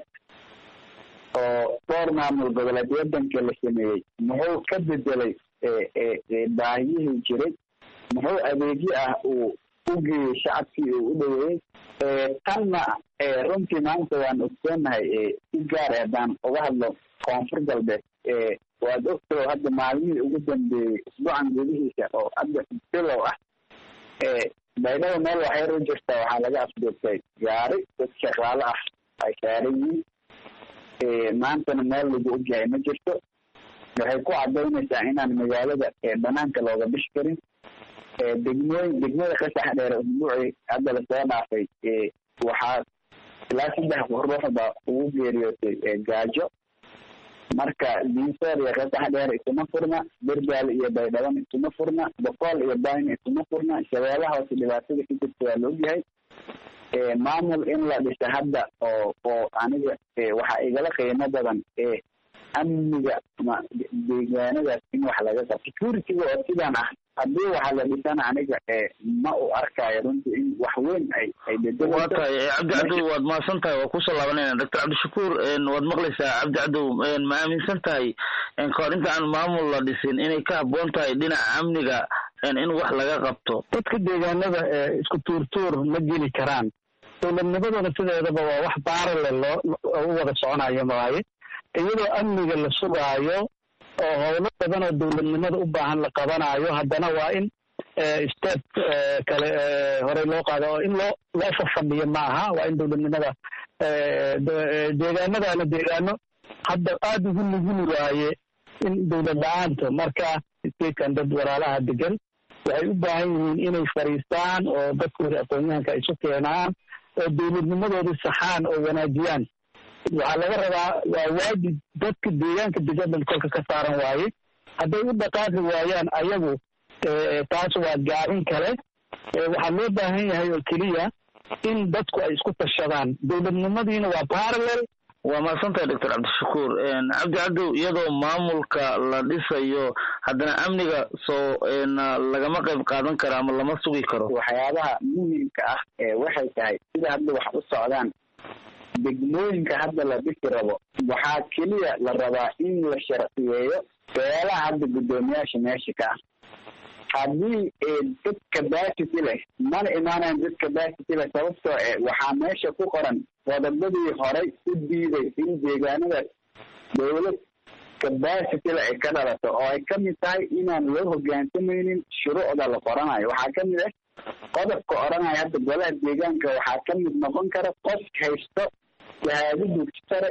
oo dhowr maamul goboleed wadanka la sameeyey muxuu ka bedelay baahiyihii jiray muxuu adeegyo ah uu u geeyey shacabkii uu u dhaweeyey tanna runtii maanta waan ogsoonahay si gaar haddaan uga hadlo koonfur galbeed waad ogtao hadda maalmihii ugu dambeeyey isbuucan gudihiisa oo hadda bilow ah baydhaba meel waxyar u jirta waxaa laga afduurtay gaari dad shaqaalo ah ay saaran yihiin maantana meel lagu ogyahay ma jirto waxay ku cadaynaysaa inaan magaalada banaanka looga bishi karin degmooyin degmada qasax dheere usbuucii hadda lasoo dhaafay waxaa ilaa saddex ruux baa ugu geeriyootay gaajo marka diinsoor iyo qasax dheer isuma furna bergaal iyo baydhaban isuma furna boqool iyo bayn isuma furna shabeelaha hoose dhibaatada ka jirta waa la ogyahay maamul in la dhisa hadda oo oo aniga waxaa igala qiimo badan amniga ma deegaanadaas in wax laga qabo securityga oo sidaan ah haddii waxa la dhisana aniga ma u arkaayo runtii in wax weyn ay ay waa tahay cabdi cadow waad mahadsan tahay waa kusoo laabanayna doctor cabdishakuur waad maqlaysaa cabdi cadow ma aaminsan tahay kahor inta aan maamul la dhisin inay ka habboon tahay dhinaca amniga in wax laga qabto dadka deegaanada isku tuurtuur ma geli karaan dowladnimaduna sideedaba waa wax baarale loo u wada soconayo maaye iyadoo amniga la sugaayo oo howlo badan oo dowladnimada u baahan la qabanayo haddana waa in step kale horey loo qaado oo in loo loo fafadhiyo ma aha waa in dowladnimada deegaanadana deegaano hadda aada ugu nuguli waaye in dowlad la-aanta marka statekan dad walaalaha degan waxay u baahan yihiin inay fariistaan oo dadkooda aqoon-yahanka isu keenaan oo dowladnimadoodii saxaan oo wanaajiyaan waxaa laga rabaa waa waajib dadka deegaanka degan kolka ka saaran waaye hadday u dhaqaaqi waayaan ayagu taas waa gaabin kale waxaa loo baahan yahay oo keliya in dadku ay isku tashadaan dowladnimadiina waa parallel waa mahadsantahay doctor cabdishakuur cabdi cadow iyadoo maamulka la dhisayo haddana amniga soo lagama qayb qaadan karo ama lama sugi karo waxyaabaha muhiimka ah waxay tahay sida hadda wax u socdaan degmooyinka hadda la dhisi rabo waxaa keliya la rabaa in la sharciyeeyo beelaha hadda guddoomiyaasha meesha ka ah haddii dad capacity leh mana imaanayan dad capacity leh sababtoo e waxaa meesha ku qoran qodobadii horay u diiday in deegaanadaas dowlad capacity leh ay ka dhalato oo ay ka mid tahay inaan loo hogaansamaynin shuruucda la qoranayo waxaa ka mid ah qodobka odhanaya hadda golaha deegaanka waxaa ka mid noqon kara qof haysto shahaado dugsi sare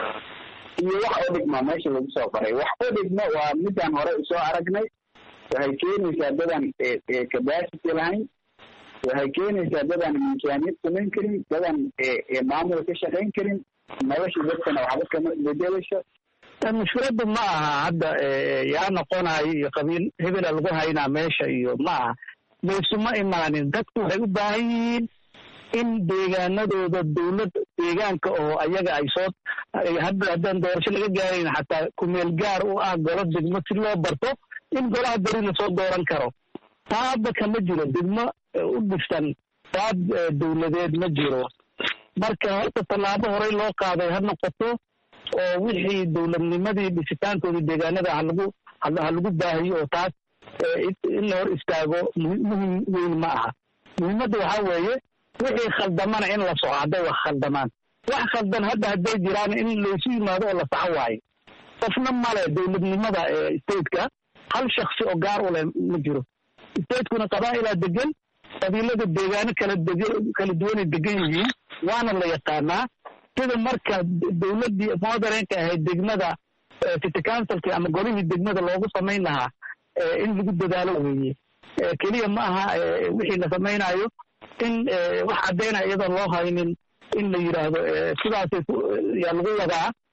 iyo wax u dhigma meesha lagu soo qoray wax u dhigma waa midaan hore usoo aragnay waxay keenaysaa dadaan capacity lahayn waxay keenaysaa dadaan miisaaniyad samayn karin dadaan maamul ka shaqayn karin nolosha dadkana waxba kama bedelayso mushkiladdu ma aha hadda yaa noqonayo iyo qabiil hebela lagu haynaa meesha iyo ma aha maysuma imaanin dadku waxay u baahan yihiin in deegaanadooda dowlad deegaanka oo ayaga ay soo hadda haddaan doorasho laga gaarayn xataa kumeel gaar u ah golo degmo si loo barto in golaha beri lasoo dooran karo taa hadda kama jiro degmo u dhisan qaab dowladeed ma jiro marka horta tallaabo horey loo qaaday ha noqoto oo wixii dowladnimadii dhisitaankoodii deegaanada halagu ha lagu baahiyo oo taas in la hor istaago muhim weyn ma aha muhiimadda waxaa weeye wixii khaldamana in la soco hadday wax khaldamaan wax khaldan hadda hadday jiraan in laysu yimaado oo la saxo waayo qofna male dowladnimada stateka hal shaksi oo gaar u leh ma jiro statekuna qabaa'ilaa degan qabiilada deegaano kala deg kala duwanay degan yihiin waana la yaqaanaa sida marka dowladdii modernka ahayd degmada city councilki ama golihii degmada loogu samayn lahaa in lagu dadaalo weeye keliya ma aha wixii la samaynayo in wax caddaynaya iyadoon loo haynin in la yidhaahdo sidaasay yaa lagu wadaa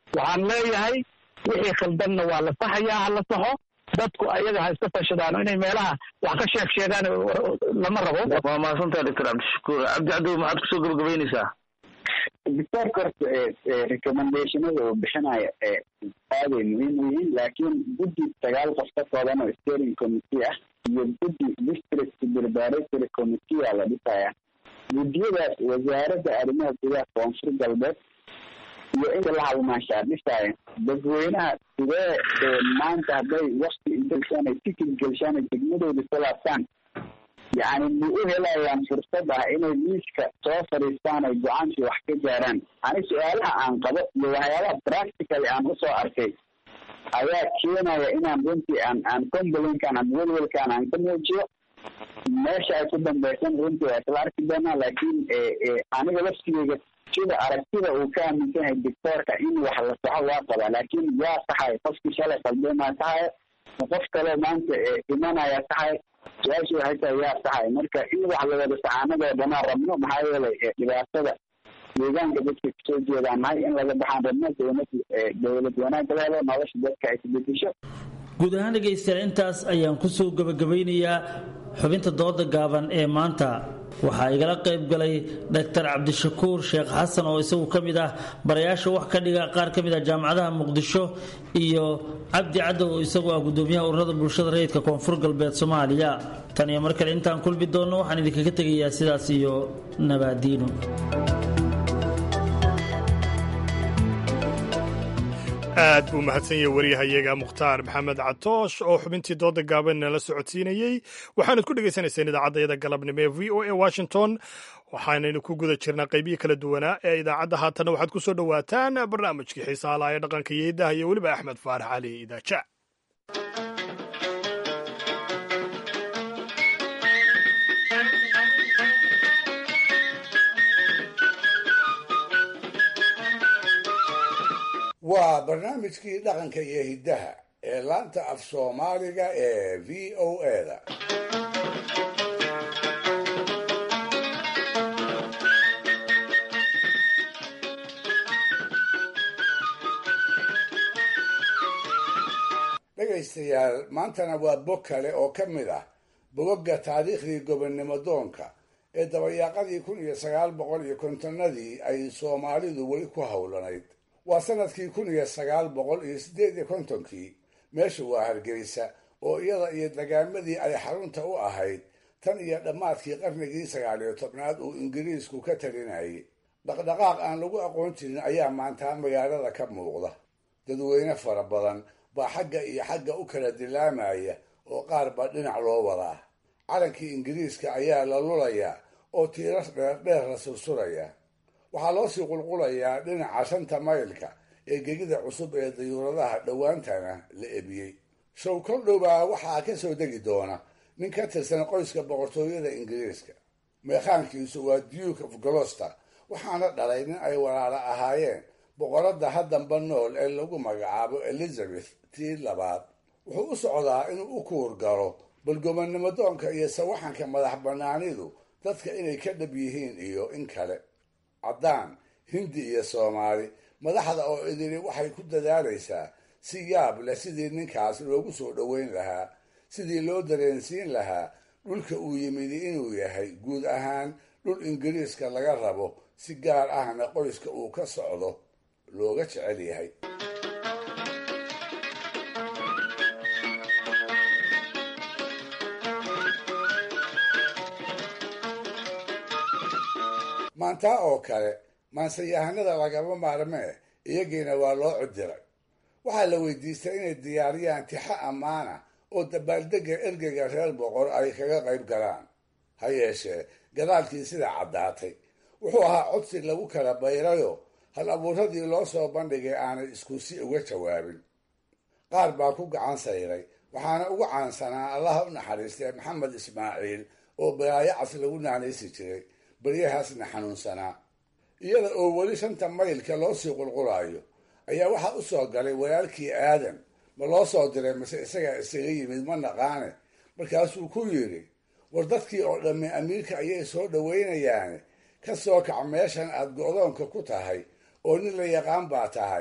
waxaan leeyahay wixii khaldanna waa la saxayaa ha la saxo dadku ayaga ha iska fashadaan inay meelaha wax ka sheeg sheegaan lama rabo waa mahadsantaha doctor cabdishakuur cabdi cadow maxaad kusoo gabagabaynaysaa doctorka horta recommendationada uu bixinayo aaday muhiim u yihiin laakiin guddi sagaal qof ka kooban oo steering committee ah iyo guddi district preparatory committee aa la dhisaya guddiyadaas wasaaradda arrimaha gudaha koonfur galbeed iyo inta la halmaashaa dhisaya dadweynaha sidee maanta hadday wakti intasaan ay tikid gelshaan ay degmadooda salaabtaan yacni ma u helayaan fursad ah inay miiska soo fadhiistaan ay go-aankii wax ka gaaraan ani su-aalaha aan qabo iyo waxyaabaha practically aan usoo arkay ayaa keenaya inaan runtii aan aan complainkan aan welwelkan aan ka muujiyo meesha ay ku dambeysan runtii waa isla arki doonaa laakiin aniga laftigeyga sida aragtida uu ka aaminsan yahay doctoorka in wax la saxo waa qabaa laakiin yaa saxay qofkii shalay qaldeemaa saxaya ma qof kaloo maanta imanaya saxay su-aasha waxay tahay yaa saxay marka in wax la wada saxaanadoo dhanaa rabno maxaa yeelay dhibaatada deegaanka dadka kasoo jeedaan nahay in laga baxaan rabno dowlad dowlad wanaag la helo nolosha dadka ay isbedesho guud ahaan dhegaystayaal intaas ayaan kusoo gabagabeynayaa xubinta dooda gaaban ee maanta waxaa igala qayb galay doctor cabdishakuur sheekh xasan oo isagu ka mid ah barayaasha wax ka dhiga qaar ka mid ah jaamacadaha muqdisho iyo cabdi cadow oo isagu ah gudoomiyaha ururada bulshada rayidka koonfur galbeed soomaaliya tan iyo mar kale intaan kulmi doonno waxaan idinkaga tegayaa sidaas iyo nabaadiino aad buu mahadsan yahay waryahayaga mukhtaar maxamed catoosh oo xubintii dooda gaaban nala socodsiinayey waxaanad ku dhegaysanayseen idaacadayada galabnimo ee v o a washington waxaanaynu ku guda jirnaa qaybihii kala duwanaa ee idaacadda haatanna waxaad ku soo dhowaataan barnaamijkii xiisaalaha ee dhaqanka iyo hiddaha iyo weliba axmed faarax cali idaaja waa barnaamijkii dhaqanka iyo hiddaha ee laanta af soomaaliga ee v o eda dhegaystayaal maantana waa bog kale oo ka mid ah bogogga taariikhdii gobonnimo doonka ee dabayaaqadii kun iyo sagaal boqol iyo kontonnadii ay soomaalidu weli ku howlanayd waa sanadkii kun iyo sagaal boqol iyo siddeed iyo kontonkii meesha waa hargeysa oo iyada iyo dagaamadii ay xarunta u ahayd tan iyo dhammaadkii qarnigii sagaal iyo tobnaad uu ingiriisku ka talinayay dhaqdhaqaaq aan lagu aqoon jirin ayaa maanta magaalada ka muuqda dadweyne fara badan baa xagga iyo xagga u kala dilaamaya oo qaar baa dhinac loo wadaa calankii ingiriiska ayaa la lulayaa oo tiirar dheerdheer la sursuraya waxaa loo sii qulqulayaa dhinaca shanta maylka ee gegida cusub ee dayuuradaha dhowaantana la ebiyey show kol dhowbaa waxaa ka soo degi doona nin ka tirsan qoyska boqortooyada ingiriiska meekhaankiisu waa duke of goloster waxaana dhalay nin ay walaala ahaayeen boqoradda haddanba nool ee lagu magacaabo elizabeth tii labaad wuxuu u socdaa inuu u kuur galo bal gobonnimo doonka iyo sawaxanka madax bannaanidu dadka inay ka dhab yihiin iyo in kale caddaan hindi iyo soomaali madaxda oo idili waxay ku dadaalaysaa si yaab leh sidii ninkaas loogu soo dhoweyn lahaa sidii loo dareensiin lahaa dhulka uu yimidi inuu yahay guud ahaan dhul ingiriiska laga rabo si gaar ahna qoyska uu ka socdo looga jecel yahay maantaa oo kale maansayahanada lagama maarmee iyagiina waa loo codiray waxaa la weydiistay inay diyaariyaan tixo ammaana oo dabaaldega ergeyga reer boqor ay kaga qayb galaan ha yeeshee gadaalkii sidaa caddaatay wuxuu ahaa codsi lagu kala bayrayo hal abuuradii loo soo bandhigay aanay isku si uga jawaabin qaar baa ku gacan sayray waxaana ugu caansanaa allaha u naxariistay maxamed ismaaciil oo balaayacas lagu naanaysi jiray baryahaasna xanuunsanaa iyada oo weli shanta maylka loo sii qulqulayo ayaa waxaa u soo galay walaalkii aadan ma loo soo diray mase isagaa isaga yimid ma naqaane markaasuu ku yidhi war dadkii oo dhammi amiirka ayay soo dhowaynayaane ka soo kac meeshan aad go'doonka ku tahay oo nin la yaqaan baa tahay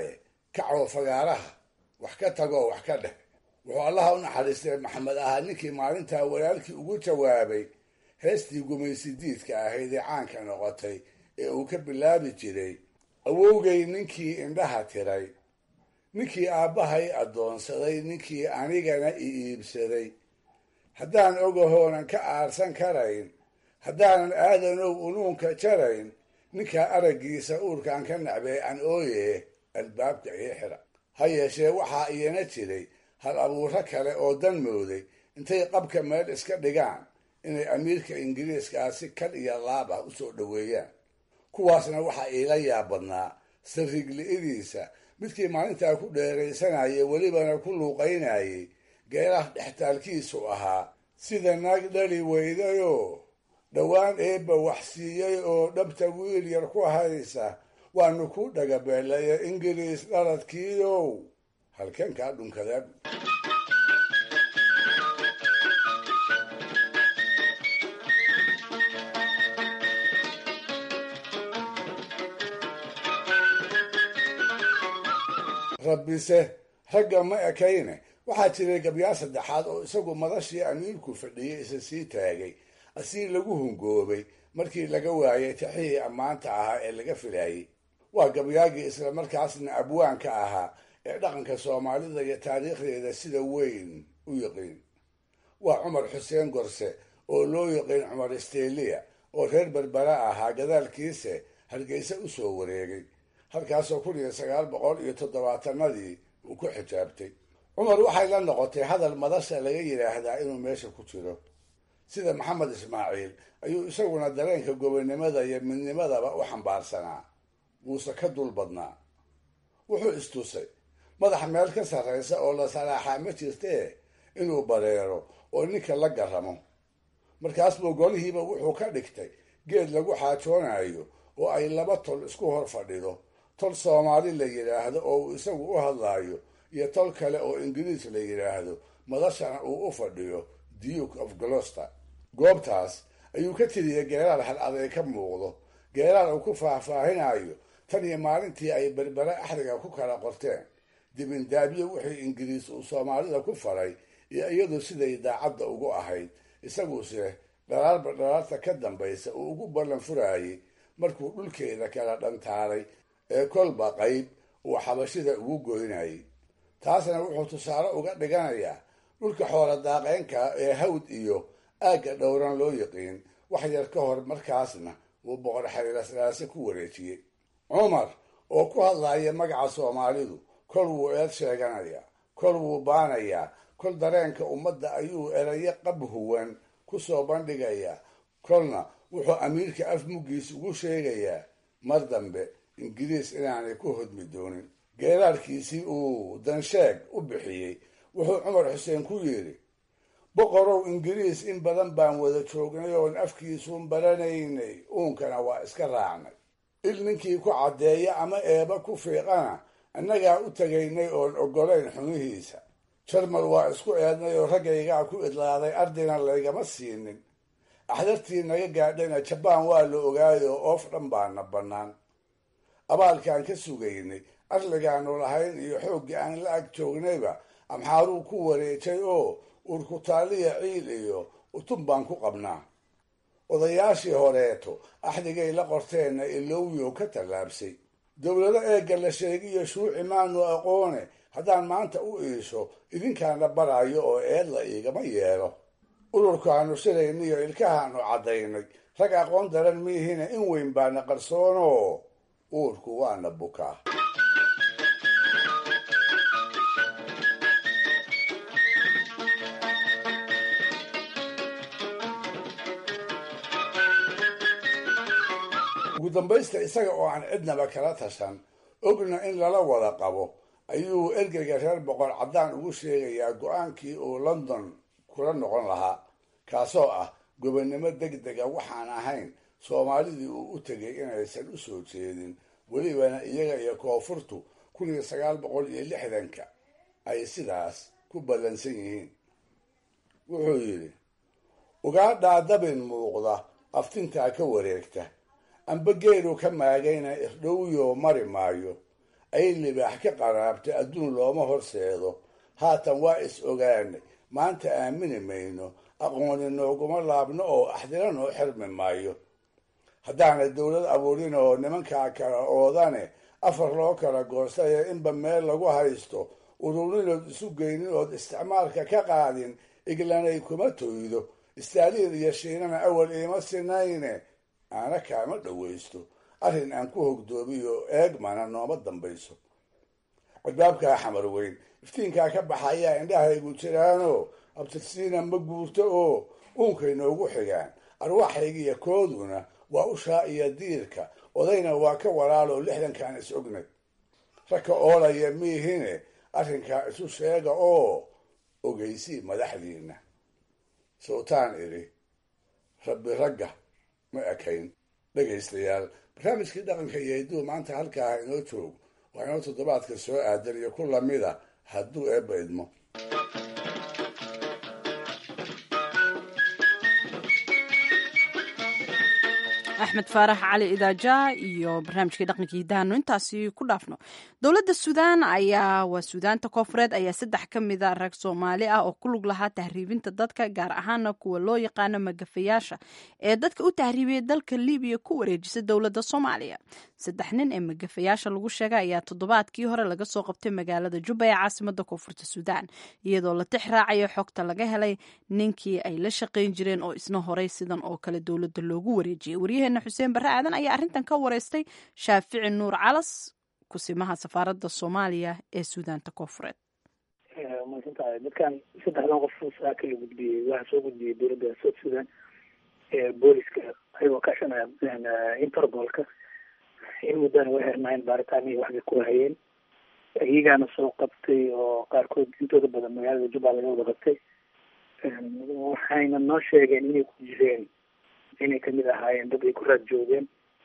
kacoo fagaaraha wax ka tagoo wax ka dheh wuxuu allaha u naxariistay maxamed ahaa ninkii maalintaa walaalkii ugu jawaabay heestii gumaysidiidka ahayd ee caanka noqotay ee uu ka bilaabi jiray awowgay ninkii indhaha tiray ninkii aabbahay addoonsaday ninkii anigana i iibsaday haddaan ogahoonan ka aarsan karayn haddaanan aadanow unuunka jarayn ninkaa araggiisa uurkaan ka nacbay an ooye albaabka ii xira ha yeeshee waxaa iyana jiray hal abuuro kale oo dan mooday intay qabka meel iska dhigaan inay amiirka ingiriiska si kal iyo laab ah usoo dhoweeyaan kuwaasna waxaa iila yaab badnaa sarrigli'idiisa midkii maalintaa ku dheeraysanayay welibana ku luuqaynayay geeraha dhextaalkiisu ahaa sida naag dhali weydayoo dhowaan eebba wax siiyey oo dhabta wiil yar ku haysa waanu ku dhagabeelaya ingiriis dhaladkiidow halkeen kaa dhunkadeen rabbise ragga ma ekayne waxaa jiray gabyaar saddexaad oo isagu madashii amiirku fadhiyey isa sii taagay asii lagu hungoobay markii laga waayay taxihii ammaanta ahaa ee laga filaayey waa gabyaagii islamarkaasna abwaanka ahaa ee dhaqanka soomaalida iyo taariikhdeeda sida weyn u yiqiin waa cumar xuseen gorse oo loo yiqiin cumar isteeliya oo reer berbera ahaa gadaalkiise hargeysa u soo wareegay halkaasoo kun iyo sagaal boqol iyo toddobaatanadii uu ku xijaabtay cumar waxay la noqotay hadal madasha laga yidhaahdaa inuu meesha ku jiro sida maxamed ismaaciil ayuu isaguna dareenka gobonnimada iyo midnimadaba u xambaarsanaa wuuse ka dul badnaa wuxuu istusay madax meel ka sarraysa oo la salaaxaa ma jirtee inuu bareero oo ninka la garamo markaas buu golihiiba wuxuu ka dhigtay geed lagu xaajoonayo oo ay laba tol isku hor fadhido tol soomaali la yidhaahdo oo uu isagu u hadlaayo iyo tol kale oo ingiriis la yidhaahdo madashana uu u fadhiyo duke of glouster goobtaas ayuu ka tiriyay geeraal hal aday ka muuqdo geeraal uu ku faahfaahinayo tan iyo maalintii ay berbere axdiga ku kala qorteen dibindaabyo wixii ingiriis uu soomaalida ku faray iyo iyadu siday daacadda ugu ahayd isaguse dhalaarba dhalaarta ka dambaysa uu ugu ballan furaayey markuu dhulkeeda kala dhantaalay ee kolba qayb uu xabashida ugu goynayay taasna wuxuu tusaale uga dhiganayaa dhulka xoola daaqeynka ee hawd iyo aagga dhowran loo yiqiin wax yar ka hor markaasna uu boqor xariirasraase ku wareejiyey cumar oo ku hadlaya magaca soomaalidu kol wuu eed sheeganayaa kol wuu baanayaa kol dareenka ummadda ayuu erayo qab huwan ku soo bandhigayaa kolna wuxuu amiirka af muggiis ugu sheegayaa mar dambe ingiriis inaanay ku hodmi doonin geeraarkiisii uu dansheeg u bixiyey wuxuu cumar xuseen ku yidhi boqorow ingiriis in badan baan wada joognay oon afkiisuun baranaynay uunkana waa iska raacnay il ninkii ku caddeeya ama eeba ku fiiqana annagaa u tegaynay oon oggolayn xumihiisa jarmal waa isku eednay oo raggaygaa ku idlaaday ardina laygama siinin axdartii naga gaadhayna jabaan waa la ogaayo oof dhan baana bannaan abaalkaan ka sugaynay arligaanu lahayn iyo xooggii aan la ag joognayba amxaaruu ku wareejay oo urkutaaliya ciil iyo utun baan ku qabnaa odayaashii horeeto axdigay la qorteenna ilowyow ka tallaabsay dowlado eegga la sheegiyo shuuci maanu aqoone haddaan maanta u iisho idinkaana baraayo oo eedla iigama yeelo ururkaanu shilayniyo ilkahaanu caddaynay rag aqoon daran miihina in weyn baana qarsoonoo uurku waana bukaa ugu dambaysta isaga oo aan cidnaba kala tashan ogna in lala wada qabo ayuu ergeyga reer boqor caddaan ugu sheegayaa go-aankii uu london kula noqon lahaa kaasoo ah gobonnimo deg dega waxaan ahayn soomaalidii uu u tegay inaysan u soo jeedin welibana iyaga iyo koonfurtu kun iyo sagaal boqol iyo lixdanka ay sidaas ku ballansan yihiin wuxuu yidhi ugaadhaa dabin muuqda aftintaa ka wareegta amba geelu ka maagayna irdhowyo mari maayo ay libaax ka qaraabtay adduun looma horseedo haatan waa is ogaanay maanta aamini mayno aqooni nooguma laabno oo axdina noo xirmi maayo haddaanay dowlad abuurin oo nimankaa kala oodane afar loo kala goostayo inba meel lagu haysto ururinood isu geynin ood isticmaalka ka qaadin iglanay kuma toydo istaaliil iyo shiinana awal iima sinayne aana kaama dhowaysto arrin aan ku hogdoomiyo eegmana nooma dambayso cidbaabkaa xamar weyn iftiinkaa ka baxayaa indhahaygu jiraanoo abtirsiina ma guurto oo uunkay noogu xigaan arwaaxaygiiyo kooduna waa ushaa iyo diirka odayna waa ka walaaloo lixdankaan is ognay ragka oolaya miihine arrinkaa isu sheega oo ogeysii madaxdiina sowtaan idhi rabbi ragga ma ekayn dhegaystayaal barnaamijkii dhaqanka iyo hidduu maanta halkaa inoo joog waa inoo toddobaadka soo aadan iyo ku lamida hadduu eebba idmo axmed faarax cali idaaja iyo barnaamijkii dhaqankii hidaano intaasi ku dhaafno dowladda suudaan ayaa waa suudaanta koofureed ayaa saddex ka mida rag soomaali ah oo ku lug lahaa tahriibinta dadka gaar ahaana kuwa loo yaqaano magafayaasha ee dadka u tahriibiyay dalka libiya ku wareejisa dowladda soomaaliya saddex nin ee magafayaasha lagu sheegay ayaa toddobaadkii hore laga soo qabtay magaalada jubba ee caasimada koonfurta suudaan iyadoo la tix raacayo xogta laga helay ninkii ay la shaqayn jireen oo isna horay sidan oo kale dowladda loogu wareejiyay waryaheena xuseen barre aadan ayaa arrintan ka wareystay shaafici nuur calas kusimaha safaaradda soomaaliya ee suudaanta koonfureed maadsantahay dadkan saddexdan qof saa kala gudbiyey waxaa soo gudbiyey dowladda south sudan booliska ayagoo kaashanaya interbolka in muddana way xirnaayeen baaritaanihii waxbay ku hayeen iyagaana soo qabtay oo qaarkood intooda badan magaalada jubba laga wada qabtay waxayna noo sheegeen inay ku jireen inay kamid ahaayeen dad ay ku raad joogeen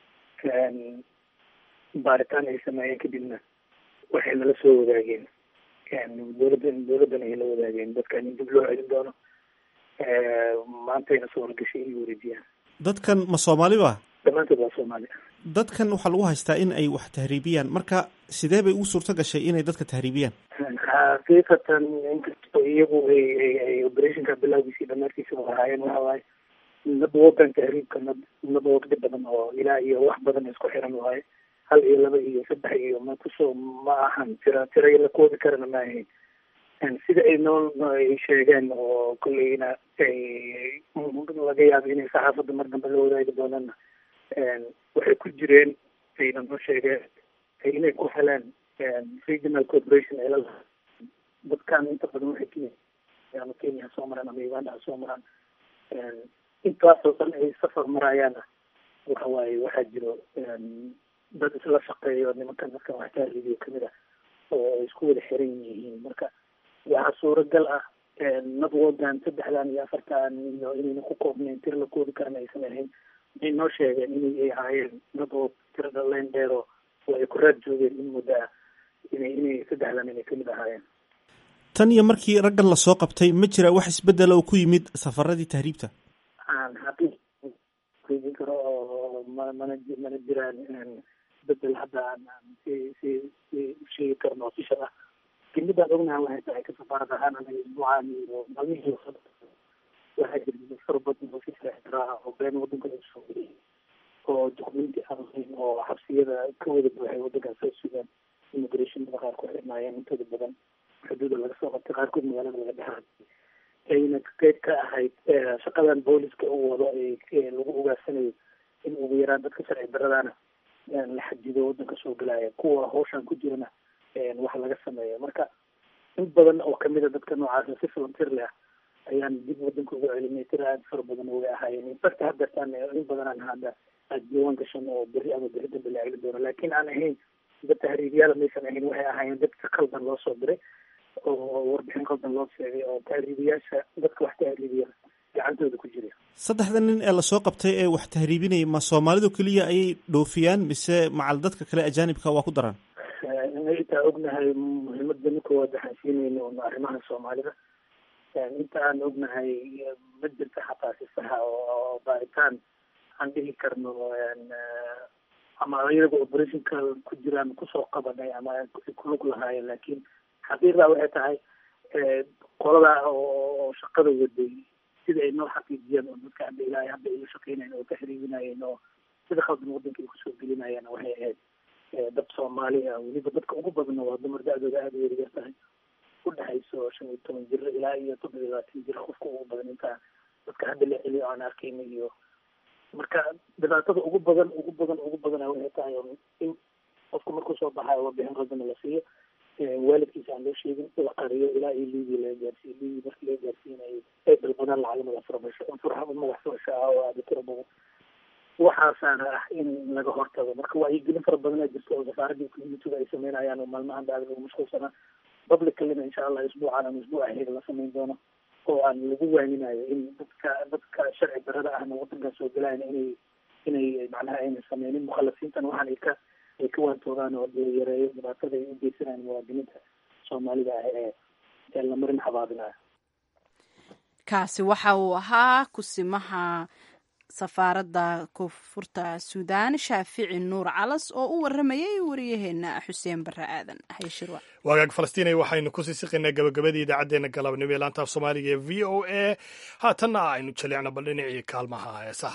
baaritaan ay sameeyeen kadibna waxay nala soo wadaageen dowladda dowladdana ay la wadaageen dadkan in dib loo celin doono maantayna soo horgashay inay wareejiyaan dadkan ma soomaali ba dhammaantood waa soomaali dadkan waxaa lagu haystaa in ay wax tahriibiyaan marka sidee bay ugu suurto gashay inay dadka tahriibiyaan xaqiiqatan inkastoo iyagu ay ay ay operationka bilowgiisii dhamaadkiisa ahaayeen waxa waaye nadwogan tahriibka nad nadwogdi badan oo ilaa iyo wax badan isku xiran waaye hal iyo laba iyo saddex iyo ma kusoo ma ahan tira tira la koodi karana ma ahayn sida ay noo ay sheegeen oo kolleyna ay laga yaabo inay saxaafadda mar dambe la wadaagi doonana waxay ku jireen ayna noo sheegeen inay ku heleen regional corporation ay la dadkan inta badan waxay kenya ama kenya soo maraan ama uganda soo maraan intaasoo dhan ay safar marayaana waxa waaye waxaa jiro dad isla shaqeeyo nimankan dadkan wax tahriibiyo kamid ah oo isku wada xiran yihiin marka waxaa suuragal ah nadwogan saddexdan iyo afartan iyo inayna ku koobnayn tir la koodi karana aysan ahayn waxay noo sheegeen inay ahaayeen nadwood tirada leen dheero oo ay ku raad joogeen in muddo ah inay inay saddexdan inay kamid ahaayeen tan iyo markii raggan lasoo qabtay ma jira wax isbedela oo ku yimid safaradii tahriibta aan xaqiiqin karo oo ma mana mana jiraan bedel hadda aan si si si sheegi karno official ah lakin midaan ognaha waxay tahay ka safaarad ahaan anaga isbuucaan iyo maalmihii waxaa jira dad fara badan oo si saaxiraa oo been wadanka lagu soo geliyay oo dokumenti aan lahayn oo xabsiyada ka wada buuxay wadankan soo sugaan immigrationada qaar ku xirnaayeen intooda badan xuduuda laga soo qabtay qaarkood magaalada laga dhexaay ayna qeyb ka ahayd shaqadan booliska uu wado lagu ogaarsanayo in ugu yaraan dadka sharci daradaana la xadido wadanka soo gelaya kuwa hawshan ku jirana wax laga sameeyo marka in badan oo kamid a dadka noocaasa si volunteer leh ah ayaan dib wadanka ugu celinay tira aad fara badan way ahaayeen infact hadeertaan in badanaan hadda aad diiwaan gashan oo berri ama berri dambe la celin doono laakiin aan ahayn dad tahriibyaala maysan ahayn waxay ahaayeen dad si qaldan loo soo diray oo warbixin qaldan loo sheegay oo tahriibiyaasha dadka wax tahriibiya gacantooda ku jira saddexda nin ee lasoo qabtay ee wax tahriibinaya ma soomaalidu keliya ayay dhoofiyaan mise macal dadka kale ajaanibka waa ku daraan intaa ognahay muhiimada ninka waa daxansiinayna un arrimaha soomaalida inta aan ognahay ma jirta xataa si saxa oo baaritaan aan dhihi karno ama iyaga operationka ku jiraan kusoo qabanay ama kulug lahaayeen laakiin xaqiiqda waxay tahay qolada oo shaqada waday sida ay noo xaqiijiyeen oo dadka hadda ilaahay hadda ay shaqeynayeen oo ka xiriirinayeen oo sida khaldan wadanka ay kusoo gelinayeen waxay ahayd dad soomaali ah weliba dadka ugu badanna waa dumar da-dooda aada u yaryar tahay u dhexayso shan iyo toban jir ilaa iyo toddoba iyo labaatan jir qofka ugu badan intaa dadka hadda la celiyo aan arkayna iyo marka dhibaatada ugu badan ugu badan ugu badan waxay tahay in qofka markuu soo baxayo warbixin qaldana la siiyo waalidkiisa aan loo sheegin la qariyo ilaa iyo liibiya laga gaarsiiyo liibiya markii laga gaarsiinayo ay dalbadaan lacag madax furasho furxa madax furasho ah oo aada tiro badan waxaasaana ah in laga hortago marka wacyigelin fara badan aa jirta oo safaaradda communitiga ay sameynayaan oo maalmahan aada lagu mashquulsanaa publicalina insha allah isbuucan ama isbuuc aheyd la sameyn doono oo aan lagu waaninayo in dadka dadka sharci darada ahna wadankan soo gelayan inay inay macnaha ayna sameynin mukhalasiintan waxaan ay ka ay ka waantoogaan oo la yareeyo dhibaatada ay u geysanayaan muwaadiniinta soomaalida ah ee ee la marin xabaabinayo kaasi waxa uu ahaa kusimaha safaaradda koonfurta suudaan shaafici nuur calas oo u waramayay wariyaheena xuseen bare aadan hayshirwa waagaag falastiinay waxaynu kusii siqaynaa gabagabadii idaacaddeenna galabnimo ee laantaaf soomaaliga ee v o a haatanna aynu jaleecno bal dhinacii kaalmaha heesaha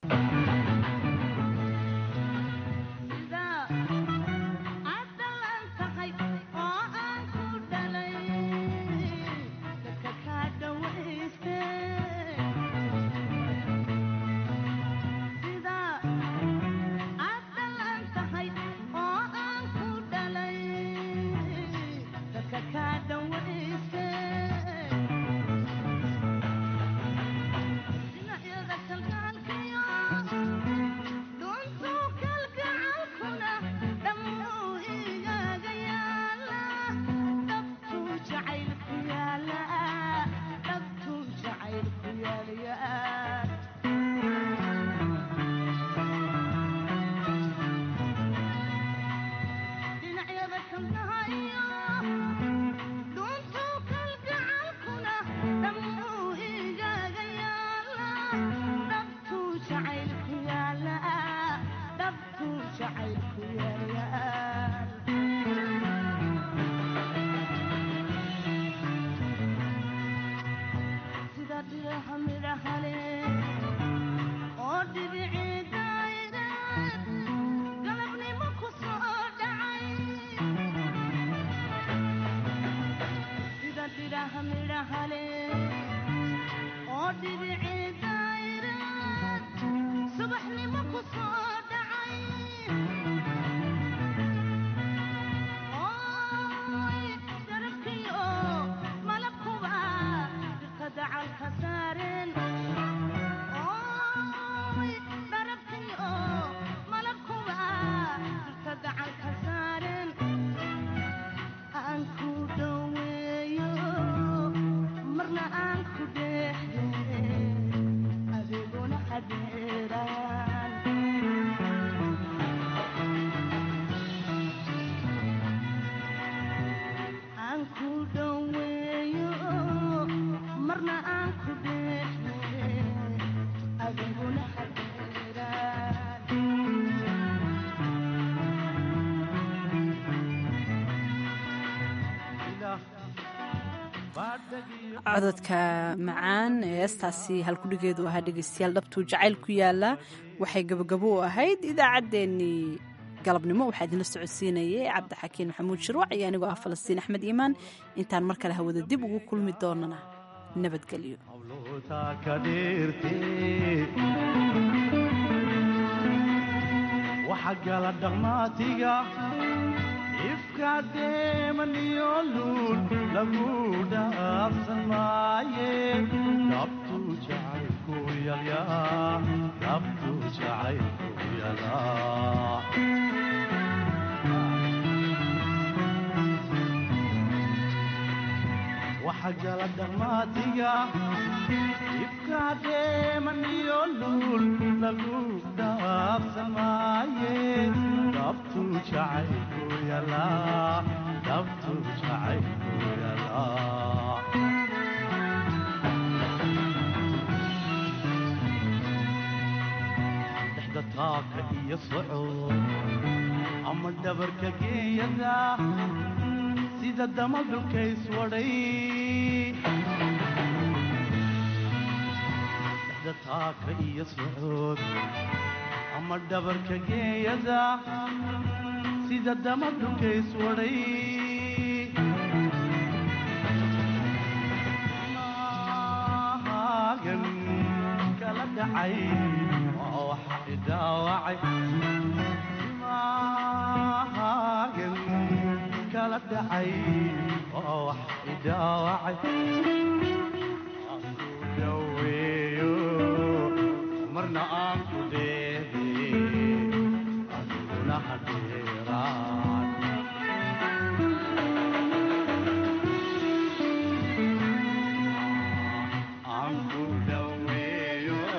cododka macaan ee heestaasi halkudhigeedu ahaa dhegeystayaal dhabtuu jacayl ku yaala waxay gabagabo u ahayd idaacaddeenii galabnimo waxaa idinla socodsiinayay cabdixakiin maxamuud shirwac iyo anigoo ah falastiin axmed iimaan intaan mar kale hawada dib ugu kulmi doonana nabadgelyo ifkadeemaniyooluul lagu dhaafsan maaye dhabtu jacaylku yalyaa dhabtu jacaylku yalaa waxa gala dhammaatiga ifkadeemaniyooluul lagu dhaafsan maaye dhabtu jacaylku yalaa dhabtu jacaylku yalaa dhexda taaka iyo socod ama dhabarka geeyada sida dama dhulkays wadhay dhexda taaka iyo socod ama dhabarka geeyada sida dama dhulkays wadhay maagan kala dhacay waa waxa idhaawacay maagan kala dhacay waa waxa idhaawacay